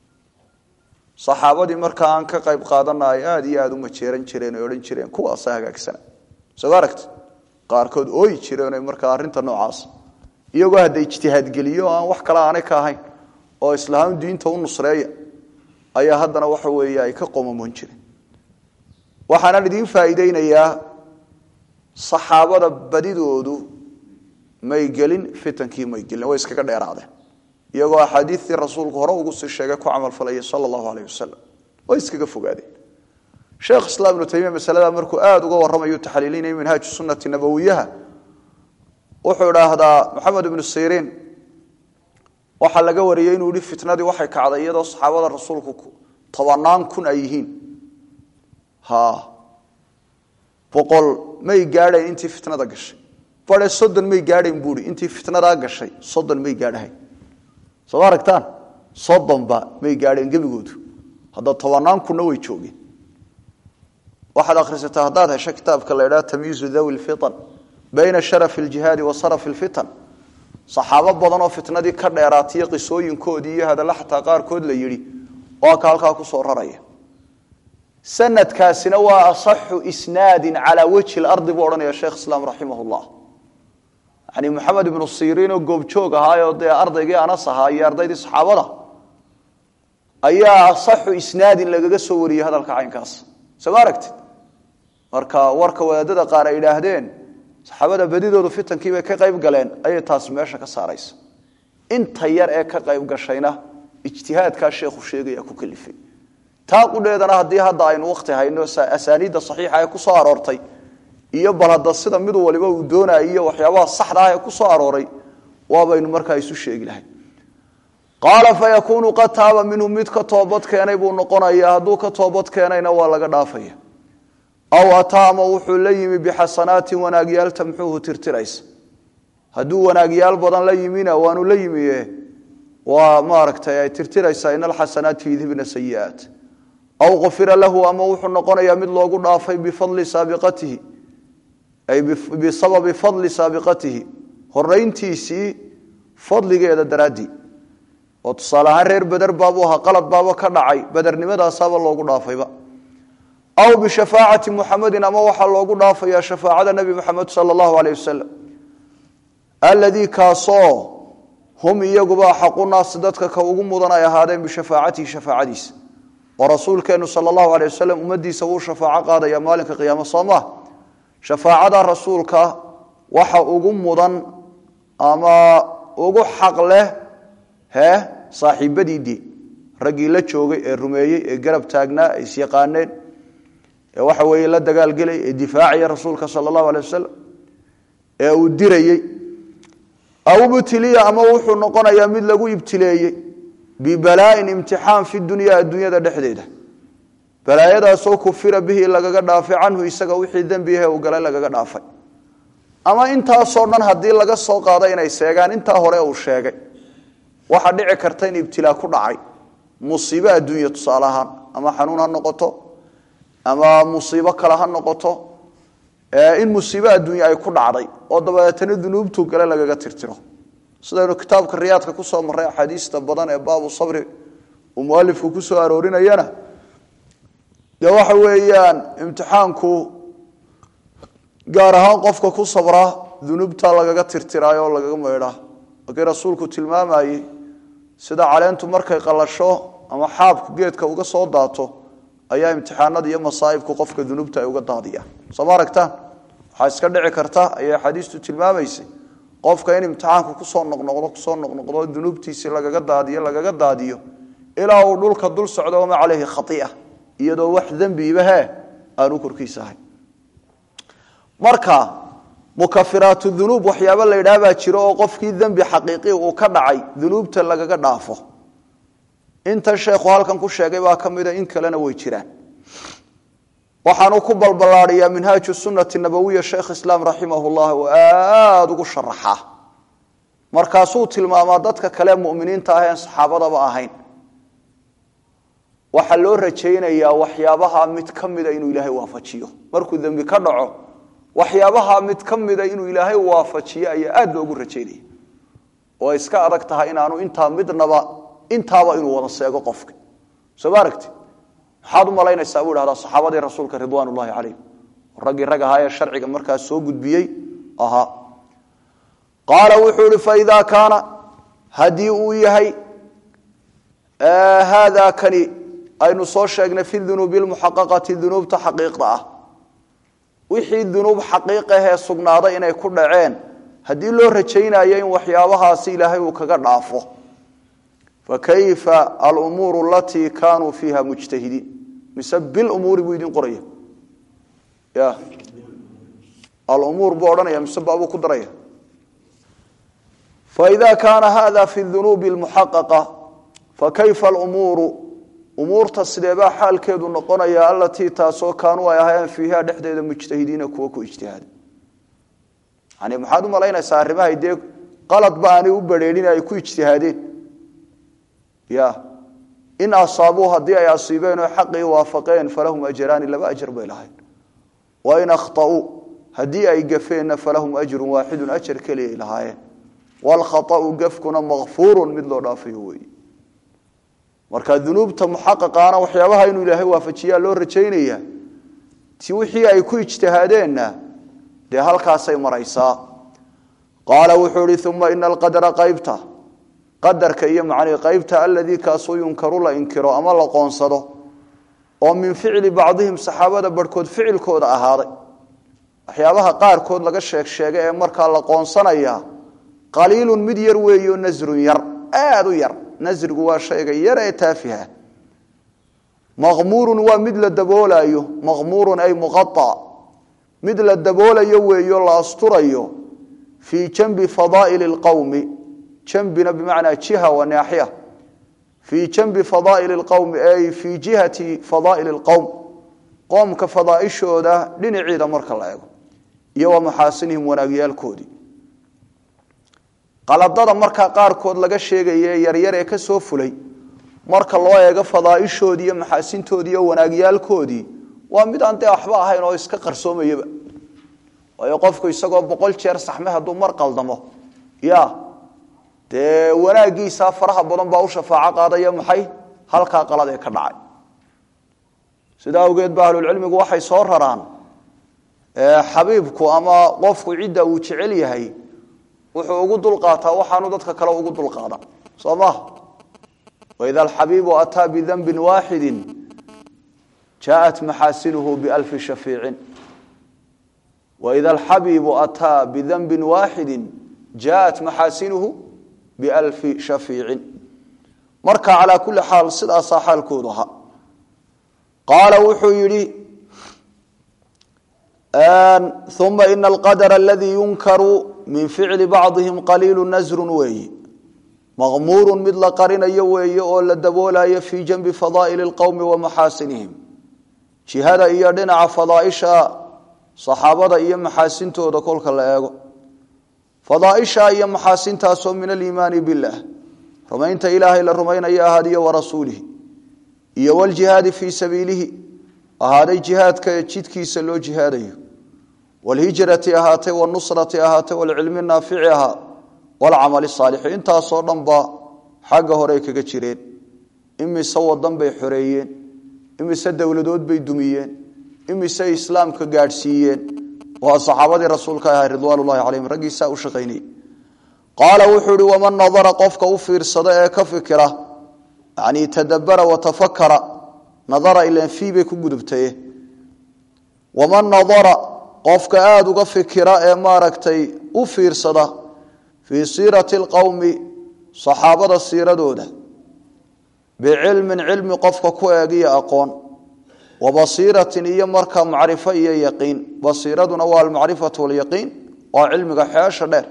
saxaabadii markaa aan ka qayb qaadana ay aada iyo aada u majeeran jireen oy odhan jireen kuwaasa hagaagsana soo aragti qaarkood ooyi jireen markaa arrinta noocaas iyagoo hadda ijtihaadgeliyo aan wax kale aanay ka ahayn oo islaam diinta u nusreeya ayaa haddana waxa weeye ay ka qomamoon jireen waxaanaan idiin faa'iideynayaa saxaabada badidoodu may gelin fitankii may gelin way iskaga dheeraadeen iyagoo axaadiistii rasuulku hore ugu sii sheegay ku camalfalayay sala allahu aleyh wasalam way iskaga fogaadeen sheekh islaam ibnu taymiya masalada markuu aada uga warramayu taxliilinaya minhaaju sunnati nabowiyaha wuxuu idhaahdaa maxamed ibnu siriin waxaa laga wariyey inuu yihi fitnadii waxay kacday iyadoo saxaabada rasuulku tobanaan kun ay yihiin ha boqol may gaadhayn intii fitnada gashay bare soddon may gaadhayn buui intii fitnadaa gashay soddon may gaadhahayn soo ma aragtaan soddonba may gaadheen gebigoodu hadda tobanaan kunna way joogeen waxaad akhrisataa haddaad hesho kitaabka la idhaha tamyiizu dawi lfitan bayna sharafi aljihaadi wa sarafi lfitan saxaabo badanoo fitnadii ka dheeraatiyo qisooyinkoodii iyo hadalla xataa qaarkood la yidhi waa ka halkaa ku soo raraya sanadkaasina waa asaxu isnaadin calaa wajhi lardi buu odhanaya sheekh islaam raximah llah yani maxamed ibnu siriinoo goobjoog ahaayoo dee ardaygii anas ahaa iyo ardaydii saxaabada ayaa asaxu isnaadin lagaga soo wariyey hadalka caynkaas soo ma aragtid marka warka wadaadada qaar ay idhaahdeen saxaabada badidoodu fitankii bay ka qayb galeen ayay taas meesha ka saaraysa inta yar ee ka qayb gashayna ijtihaadkaa sheekhu sheegaya ku kalifay taa qudheedana haddii hadda aynu wakti hayno asaaniidda saxiixa ee ku soo aroortay iyo bal hadda sida mid waliba uu doonayay iyo waxyaabaha saxda ah ee ku soo arooray waabaynu markaa isu sheegi lahay qaala fayakuunu qad taaba minhu mid ka toobad keenay buu noqonayaa hadduu ka toobad keenayna waa laga dhaafaya aw ataa ama wuxuu la yimi bixasanaatin wanaagyaal tamxuuhu tirtiraysa hadduu wanaagyaal badan la yimina waanu la yimiye waa maaragtay ay tirtiraysaa in alxasanaati yudhibna sayi'aat aw qufira lahu ama wuxuu noqonayaa mid loogu dhaafay bifadli saabiqatihi ay bisababi fadli saabiqatihi horayntiisii fadligeeda daraaddii oo tusaale ahaan reer beder baabuu ahaa qalad baaba ka dhacay bedernimadaasaba loogu dhaafayba aw bishafaacati muxamedin ama waxaa loogu dhaafayaa shafaacada nebi moxamed sala allahu aleyh wasalam aladii kaasoo hum iyaguba axaqu naasi dadka ka ugu mudan ay ahaadeen bishafaacatihi shafaacadiisa oo rasuulkeennu sala allahu aleyh wasalam ummaddiisa wuu shafaaco qaadaya maalinka qiyaamo soo maa shafaacada rasuulka waxa ugu mudan ama ugu xaq leh hee saaxiibadiidii raggii la joogay ee rumeeyey ee garab taagnaa ee isyaqaaneen ee waxa weeye la dagaalgelay ee difaacaya rasuulka sala allahu alay wasalam ee uu dirayey aw ibtiliya ama wuxuu noqonayaa mid lagu ibtileeyey bibalaain imtixaan fi dunya adduunyada dhexdeeda balaayadaasoo kufira bihi lagaga dhaafay canhu isaga wixii dembiahe uu galay lagaga dhaafay ama intaasoo dhan haddii laga soo qaado inay seegaan intaa hore uu sheegay waxaa dhici karta in ibtilaa ku dhacay musiibo adduunya tusaale ahaan ama xanuun ha noqoto ama musiibo kale ha noqoto in musiibo adduunya ay ku dhacday oo dabeetana dunuubtu gale lagaga tirtiro sidaynu kitaabka riyaadka kusoo marray axaadiista badan ee baabu sabri uu mualifku kusoo aroorinayana dee waxa weeyaan imtixaanku gaar ahaan qofka ku sabra dunuubta lagaga tirtiraayo oo lagaga maydhaa markii rasuulku tilmaamayey sida caleentu markay qalasho ama xaabku geedka uga soo daato ayaa imtixaanada iyo masaa'ibku qofka dunuubta ay uga daadiyaan soo ma aragtaan waxaa iska dhici karta ayay xadiistu tilmaamaysay qofka in imtixaanku kusoo noqnoqdo kusoo noqnoqdo dunuubtiisii lagaga daadiyo lagaga daadiyo ilaa uu dhulka dul socdo wama caleyhi khaia iyadoo wax dembiiba he aanu korkiisa ahayn marka mukafiraatu dunuub waxyaaba la yidhaah baa jiro oo qofkii dembi xaqiiqi uu ka dhacay dunuubta lagaga dhaafo intan sheekhu halkan ku sheegay baa ka mida in kalena way jiraan waxaanu ku balballaadiyaa minhaaju sunati nabawiya sheekh islaam raximah llah oo aada ugu sharaxaa markaasuu tilmaamaa dadka kale muminiinta ah en saxaabadaba ahayn waxaa loo rajaynayaa waxyaabaha mid ka mida inuu ilaahay waafajiyo markuu dembi ka dhaco waxyaabaha mid ka mida inuu ilaahay waafajiyo ayaa aada loogu rajaynaya oo iska adag tahay inaanu intaa midnaba intaaba inuu wada seego qofka soo ma aragti maxaad u malaynaysaa buu ihahdaa saxaabadii rasuulka ridwaan ullahi calayhim raggii rag ahaa ee sharciga markaas soo gudbiyey ahaa qaala wuxuu ihi faidaa kaana haddii uu yahay haada kani aynu soo sheegnay fi dunuubi lmuxaqaqati dunuubta xaqiiqda ah wixii dunuub xaqiiqahee sugnaaday inay ku dhaceen haddii loo rajaynayo in waxyaabahaasi ilaahay uu kaga dhaafo fakayfa alumuuru alatii kaanuu fiiha mujtahidiin mise bilumuuri buu idin qoraya ya alumuur buu odhanaya mise baabuu ku daraya faida kaana hada fi dunuubi lmuxaqaqa fakayfa alumuuru umuurta sideebaa xaalkeedu noqonaya alatii taasoo kaanuu ay ahaayeen fiiha dhexdeeda mujtahidiina kuwa ku ijtihaada yani maxaad u malaynaysaa arrimahay dee qaladba aanay u badrheerin ay ku ijtihaadeen ya in asaabuu haddii ay asiibeen oo xaqii waafaqeen falahum ajraani laba ajar bay lahayn wain akhطauu haddii ay gafeenna falahum ajru waaxidu ajar keliyay lahaayeen wاlkhaطأu gafkuna makfuuru mid loo dhaafayo weeye marka dunuubta muxaqaqaana waxyaabaha inuu ilaahay waafajiyaa loo rajaynaya ti wixii ay ku ijtihaadeenna dee halkaasay maraysaa qaala wuxuu ihi uma ina alqadra qaybta qadarka iyo macnii qaybta aladii kaasuu yunkaru la inkiro ama la qoonsado oo min ficli bacdihim saxaabada barhkood ficilkooda ahaaday waxyaabaha qaarkood laga sheeg sheega ee markaa la qoonsanaya qaliilun mid yar weeyo nasrun yar aada u yar nasrigu waa shayga yar ee taafiha maqmuurun waa mid la daboolayo maqmuurun ay muqaa mid la daboolayo weeyo la asturayo fii janbi fadaa'ili lqowmi jambina bimacnaa jiha wa naaxiya fii janbi fadaa'ili lqowmi ay fii jihati fadaa'ili lqowm qoomka fadaaishooda dhinaciida marka la eego iyo wa maxaasinihim wanaagyaalkoodii qaladada markaa qaarkood laga sheegaye yaryar ee ka soo fulay marka loo eego fadaaishoodii iyo maxaasintoodii iyo wanaagyaalkoodii waa mid aan dee waxba ahayn oo iska qarsoomayaba waayo qofku isagoo boqol jeer saxme hadduu mar qaldamo ya dee wanaagiisaa faraha badan baa u shafaaco qaadaya maxay halkaa qalad ee ka dhacay sidaa awgeed ba ahlulcilmigu waxay soo raraan xabiibku ama qofku cidda uu jecel yahay wuxuu ugu dulqaataa waxaanu dadka kale ugu dulqaada soo maha waida alxabiibu ataa bidanbin waaxidi jaaءat maxaasinuhu bialfi shafiicin waida alxabiibu ataa bidanbin waaxidi jaaءat maxaasinuhu bialfi shafiicin marka calaa kuli xaal sidaasaa xaalkoodu ahaa qaala wuxuu yidhi uma ina alqadra aladii yunkaru min ficli bacdihim qaliilu nasrun weeyi maqmuuru mid la qarinayo weeye oo la daboolayo fii janbi fadaa'ili lqowmi wa maxaasinihim jihada iyo dhinaca fadaaisha saxaabada iyo maxaasintooda kolka la eego fadaaisha iyo maxaasintaasoo min aliimaani biاllah rumaynta ilaahay la rumaynayo ahaadiyo warasuulihi iyo wljihaadi fii sabiilihi ahaaday jihaadka jidkiisa loo jihaadayo wlhijrati ahaatay wاnusrati ahaatay wlcilmi naafici ahaa wlcamali saalixi intaasoo dhan ba xagga horey kaga jireen imise wadan bay xoreeyeen imise dowladood bay dumiyeen imise islaamka gaadhsiiyeen waa saxaabadii rasuulka ahaa ridwaan llahi calayhim raggiisaa u shaqaynayey qaala wuxuu ihi waman nadara qofka u fiirsada ee ka fikira yani tadabara watafakara nadara ilan fii bay ku gudubtaye waman nadara qofka aada uga fikira ee maaragtay u fiirsada fii siirati alqowmi saxaabada siiradooda bicilmin cilmi qofka ku eegiyo aqoon wa basiiratin iyo markaa macrifo iyo yaqiin basiiraduna waa almacrifatu walyaqiin waa cilmiga xeesha dheer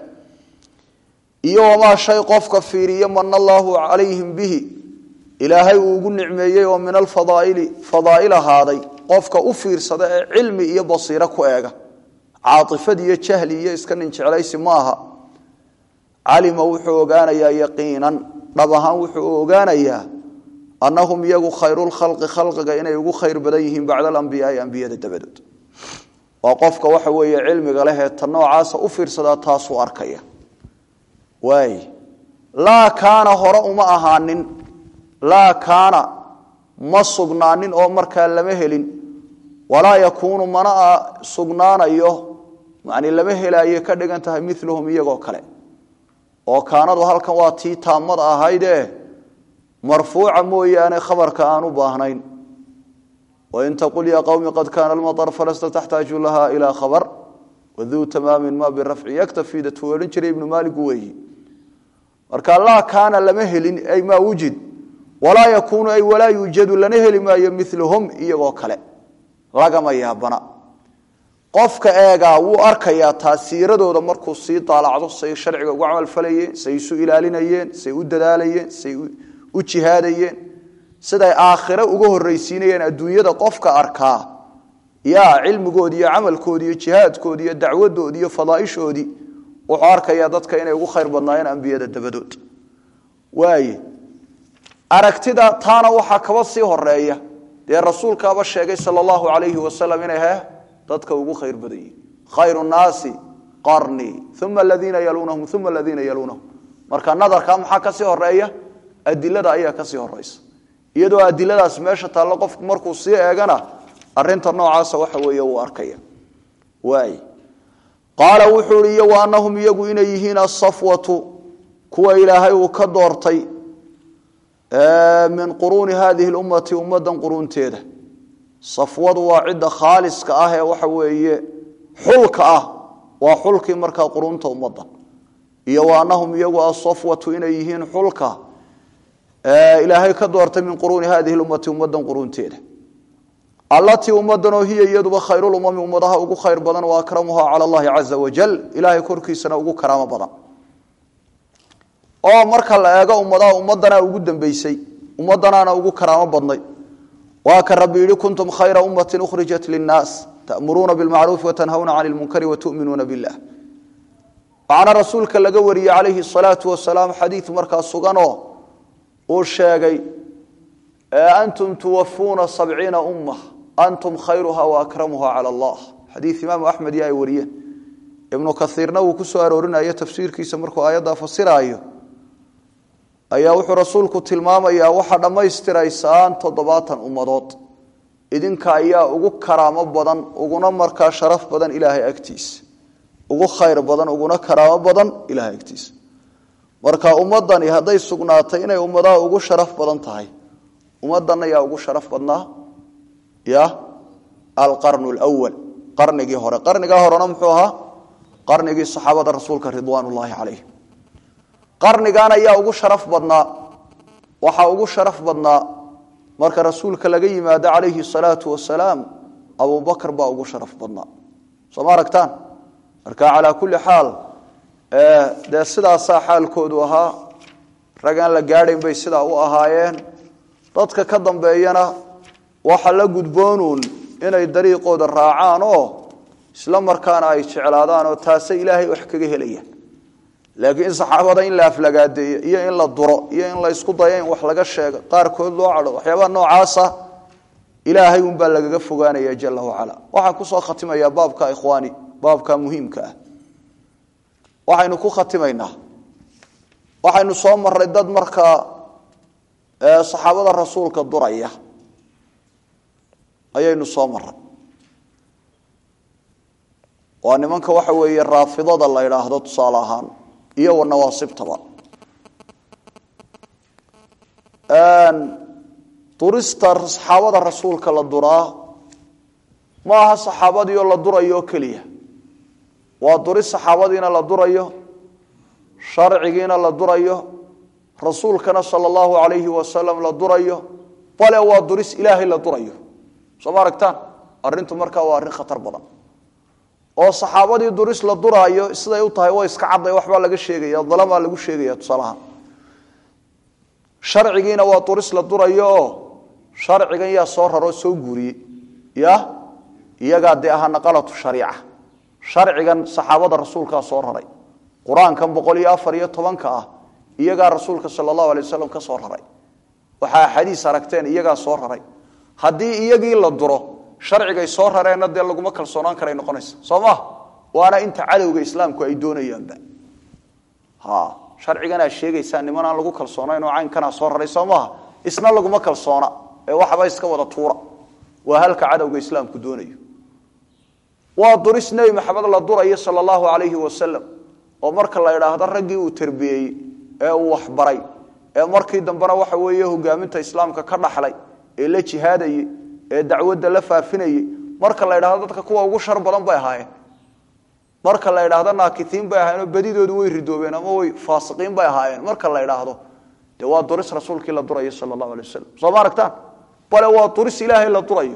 iyo wamaa shay qofka fiiriyo mana allaahu calayhim bihi ilaahay uu ugu nicmeeyey oo min alfadaaili fadaa'il ahaaday qofka u fiirsada ee cilmi iyo basiiro ku eega caatifad iyo jahli iyo iska nin jeclaysi ma aha calima wuxuu ogaanayaa yaqiinan dhab ahaan wuxuu ogaanayaa annahum iyagu khayrulkhalqi khalqiga inay ugu khayr badan yihiin bacda alambiyaai ambiyada dabadood waa qofka waxa weeye cilmiga leh ee ta noocaasa u fiirsadaa taasuu arkaya waay laa kaana hore uma ahaanin laa kaana ma sugnaanin oo markaa lama helin walaa yakuunu mana sugnaanayo yani lama helaaye ka dhigan tahay miluhum iyagoo kale oo kaanadu halkan waa tii taamada ahayde marfuuca mooyaane khabarka aan u baahnayn wain taqul ya qowmi qad kaana almaطr falasta taxtaaju laha ilaa khabar waduu tamaamin ma birafci yaktafi datuu odhan jiray ibnu maaligu weeyi marka laa kaana lama helin ay maa wujid walaa yakuunu ay walaa yuujadu lana heli maayo miluhum iyagoo kale lagama yaabana qofka eegaa wuu arkayaa taasiiradooda markuu sii daalacdo say sharciga ugu camalfalayeen say isu ilaalinayeen say u dadaalayeen say u jihaadayeen siday aakhire uga horraysiinayeen adduunyada qofka arkaa yaa cilmigoodi iyo camalkoodi iyo jihaadkoodi iyo dacwadoodi iyo fadaaishoodii wuxuu arkayaa dadka inay ugu khayr badnaayeen ambiyada dabadood waaye aragtida taana waxaa kaba sii horeeya dee rasuulkaaba sheegay sal allahu alayhi wasalam inay he dadka ugu khayr badan yihin khayru naasi qarnii uma aladiina yaluunahum uma aladiina yaluunahum marka nadarka maxaa kasii horeeya adilada ayaa kasii horeysa iyadoo adiladaas meesha taallo qofku markuu sii eegana arinta noocaasa waxa weeye uu arkaya waay qaala wuxuu ihi iyo wa anahum iyagu inay yihiin asafwatu kuwa ilaahay uu ka doortay min quruuni hadihi lummati ummadan quruunteeda safwadu waa cidda khaaliska ah ee waxa weeye xulka ah waa xulkii markaa quruunta ummadda iyo wa anahum iyagu asafwatu inay yihiin xulka ilaahay ka doortay min quruuni hadihi lummati ummadan quruunteeda allatii ummadanoo hiya iyaduba khayrulumami ummadaha ugu khayr badan wa akramuha cala allahi caza wajal ilaahay korkiisana ugu karaamo badan oo marka la eego ummadaha ummadana ugu dambeysay ummadanaana ugu karaamo badnay waa ka rabbi yihi kuntum khayra ummati ukhrijat linnaas ta'muruuna bilmacruufi watanhawna cani lmunkari watu'minuuna billah waxaana rasuulka laga wariyey calayhi salaatu wasalaam xadiid markaa suganoo uu sheegay antum tuwafuuna sabciina umma antum khayruha waakramuha cala allah xadiid imaamu axmed iyo ay wariyeen ibnu kaiirna uu ku soo aroorinayo tafsiirkiisa markuu aayaddaa fasiraayo ayaa wuxuu rasuulku tilmaamayaa waxaa dhammaystiraysaan toddobaatan ummadood idinka ayaa ugu karaamo badan uguna markaa sharaf badan ilaahay agtiisa ugu khayr badan uguna karaamo badan ilahay agtiisa marka ummadani hadday sugnaatay inay ummadaha ugu sharaf badan tahay ummadan ayaa ugu sharaf badnaa ya alqarnu lwal qarnigii hore qarnigaa horena muxuu ahaa qarnigii saxaabada rasuulka ridwaan ullaahi calayh qarnigan ayaa ugu sharaf badnaa waxaa ugu sharaf badnaa marka rasuulka laga yimaado calayhi salaatu wasalaam abubakr baa ugu sharaf badnaa soo ma aragtaan marka calaa kulli xaal dee sidaasaa xaalkoodu ahaa rag aan la gaadhayn bay sidaa u ahaayeen dadka ka dambeeyana waxa la gudboonuun inay dariiqooda raacaan oo isla markaana ay jeclaadaan oo taase ilaahay wax kaga helayaan laakiin saxaabada in la aflagaadeeyo iyo in la duro iyo in la isku dayo in wax laga sheego qaarkood loo cadho waxyaabaha noocaasa ilaahay unbaa lagaga fogaanaya jala wacala waxaan kusoo khatimayaa baabka ikhwaani baabka muhiimka ah waxaynu ku khatimaynaa waxaynu soo maray dad markaa saxaabada rasuulka duraya ayaynu soo maray waa nimanka waxa weeye raafidada la idhaahdo tusaale ahaan iyo wanawaasibtaba durista saxaabada rasuulka la duraa ma aha saxaabadiioo la durayo oo keliya waa duris saxaabadiina la durayo sharcigiina la durayo rasuulkana sala allahu calayhi wasalam la durayo bale waa duris ilaahay la durayo soo ma aragtaan arrintu markaa waa arrin khatar badan oo saxaabadii duris la duraayo siday u tahay waa iska cadday waxbaa laga sheegaya dalamaa lagu sheegaya tusaalahaan sharcigiina waa duris la durayo oo sharcigan yaa soo raroo soo guuriyey ya iyagaa dee ahaa naqalatu shariica sharcigan saxaabada rasuulkaa soo raray qur-aankan boqol iyo afar iyo tobanka ah iyagaa rasuulka sala allahu alay wasalam ka soo raray waxaa xadiis aragteen iyagaa soo raray haddii iyagii la duro sharcigay soo rareenna dee laguma kalsoonaan karay noqonaysa soo ma waana inta cadowga islaamku ay doonayaanba ha sharciganaa sheegaysaa niman aan lagu kalsoonayn oo caynkanaa soo raray soo maaha isna laguma kalsoona ee waxba iska wada tuura waa halka cadowga islaamku doonayo waa duris nebi maxamed la durayo sala allahu calayhi wasalam oo marka la idhaahdo raggii uu terbiyeeyey ee uu waxbaray ee markii dambena waxa weeye hogaaminta islaamka ka dhaxlay ee la jihaadayey ee dacwadda la faafinayey marka la idhahdo dadka kuwa ugu shar badan bay ahaayeen marka la idhaahdo naakitiin bay ahaayeen oo badidoodu way ridoobeen ama way faasiqiin bay ahaayeen marka la idhaahdo dee waa duris rasuulkii la durayo sala allahu alay wasalam soo ma aragtaan bale waa duris ilaahay la durayo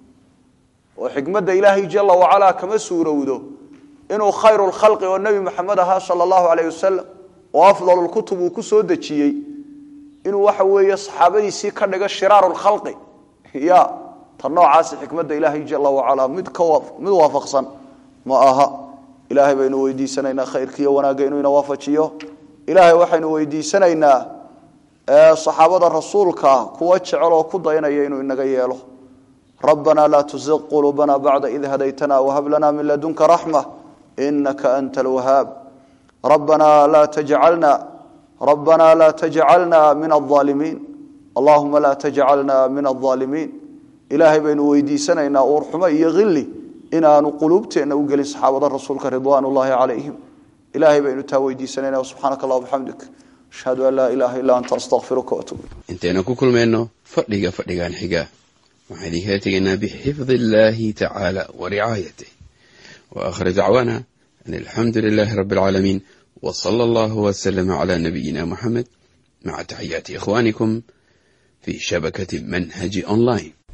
oo xikmadda ilaahay jala wacalaa kama suurowdo inuu khayru lkhalqi oo nebi maxamed ahaa sala allahu alayh wasalam oo afdalulkutub uu ku soo dejiyey inuu waxa weeye saxaabadiisii ka dhigo shiraaru lkhalqi ya ta noocaasi xikmadda ilaahay jala wacalaa mid ka mid waafaqsan ma aha ilaahay baynu weydiisanaynaa khayrkiiyo wanaagga inuu ina waafajiyo ilaahay waxaynu weydiisanaynaa saxaabada rasuulka kuwa jecel oo ku dayanaya inuu inaga yeelo rabbana laa tuziq quluubana bacda id hadaytana whab lana min ladunka raxma inaka anta alwahaab rabbana laa tajcalna rabbana laa tajcalna min alظaalimiin allahuma laa tajcalna min alظaalimiin ilaahay baynu weydiisanaynaa uurxumo iyo hili inaanu quluubteenna u gelin saxaabada rasuulka ridwaan ullahi calayhim ilaahay baynu taa weydiisanayna subxaanaka allah bxamdik ashhadu an laa ilaaha illa anta astaqfiruka watuub intaynu ku kulmayno fadhiga fadhigan xiga waxaan idinkala tegaynaa bixifdi illaahi tacaala wa ricaayatih wa aakhir dacwaana an alxamdu lilaahi rabbi alcaalamiin wa sala allahu wasalama calaa nabiyina muxamed maca taxiyaati ikhwaanikum fii shabakati manhaji online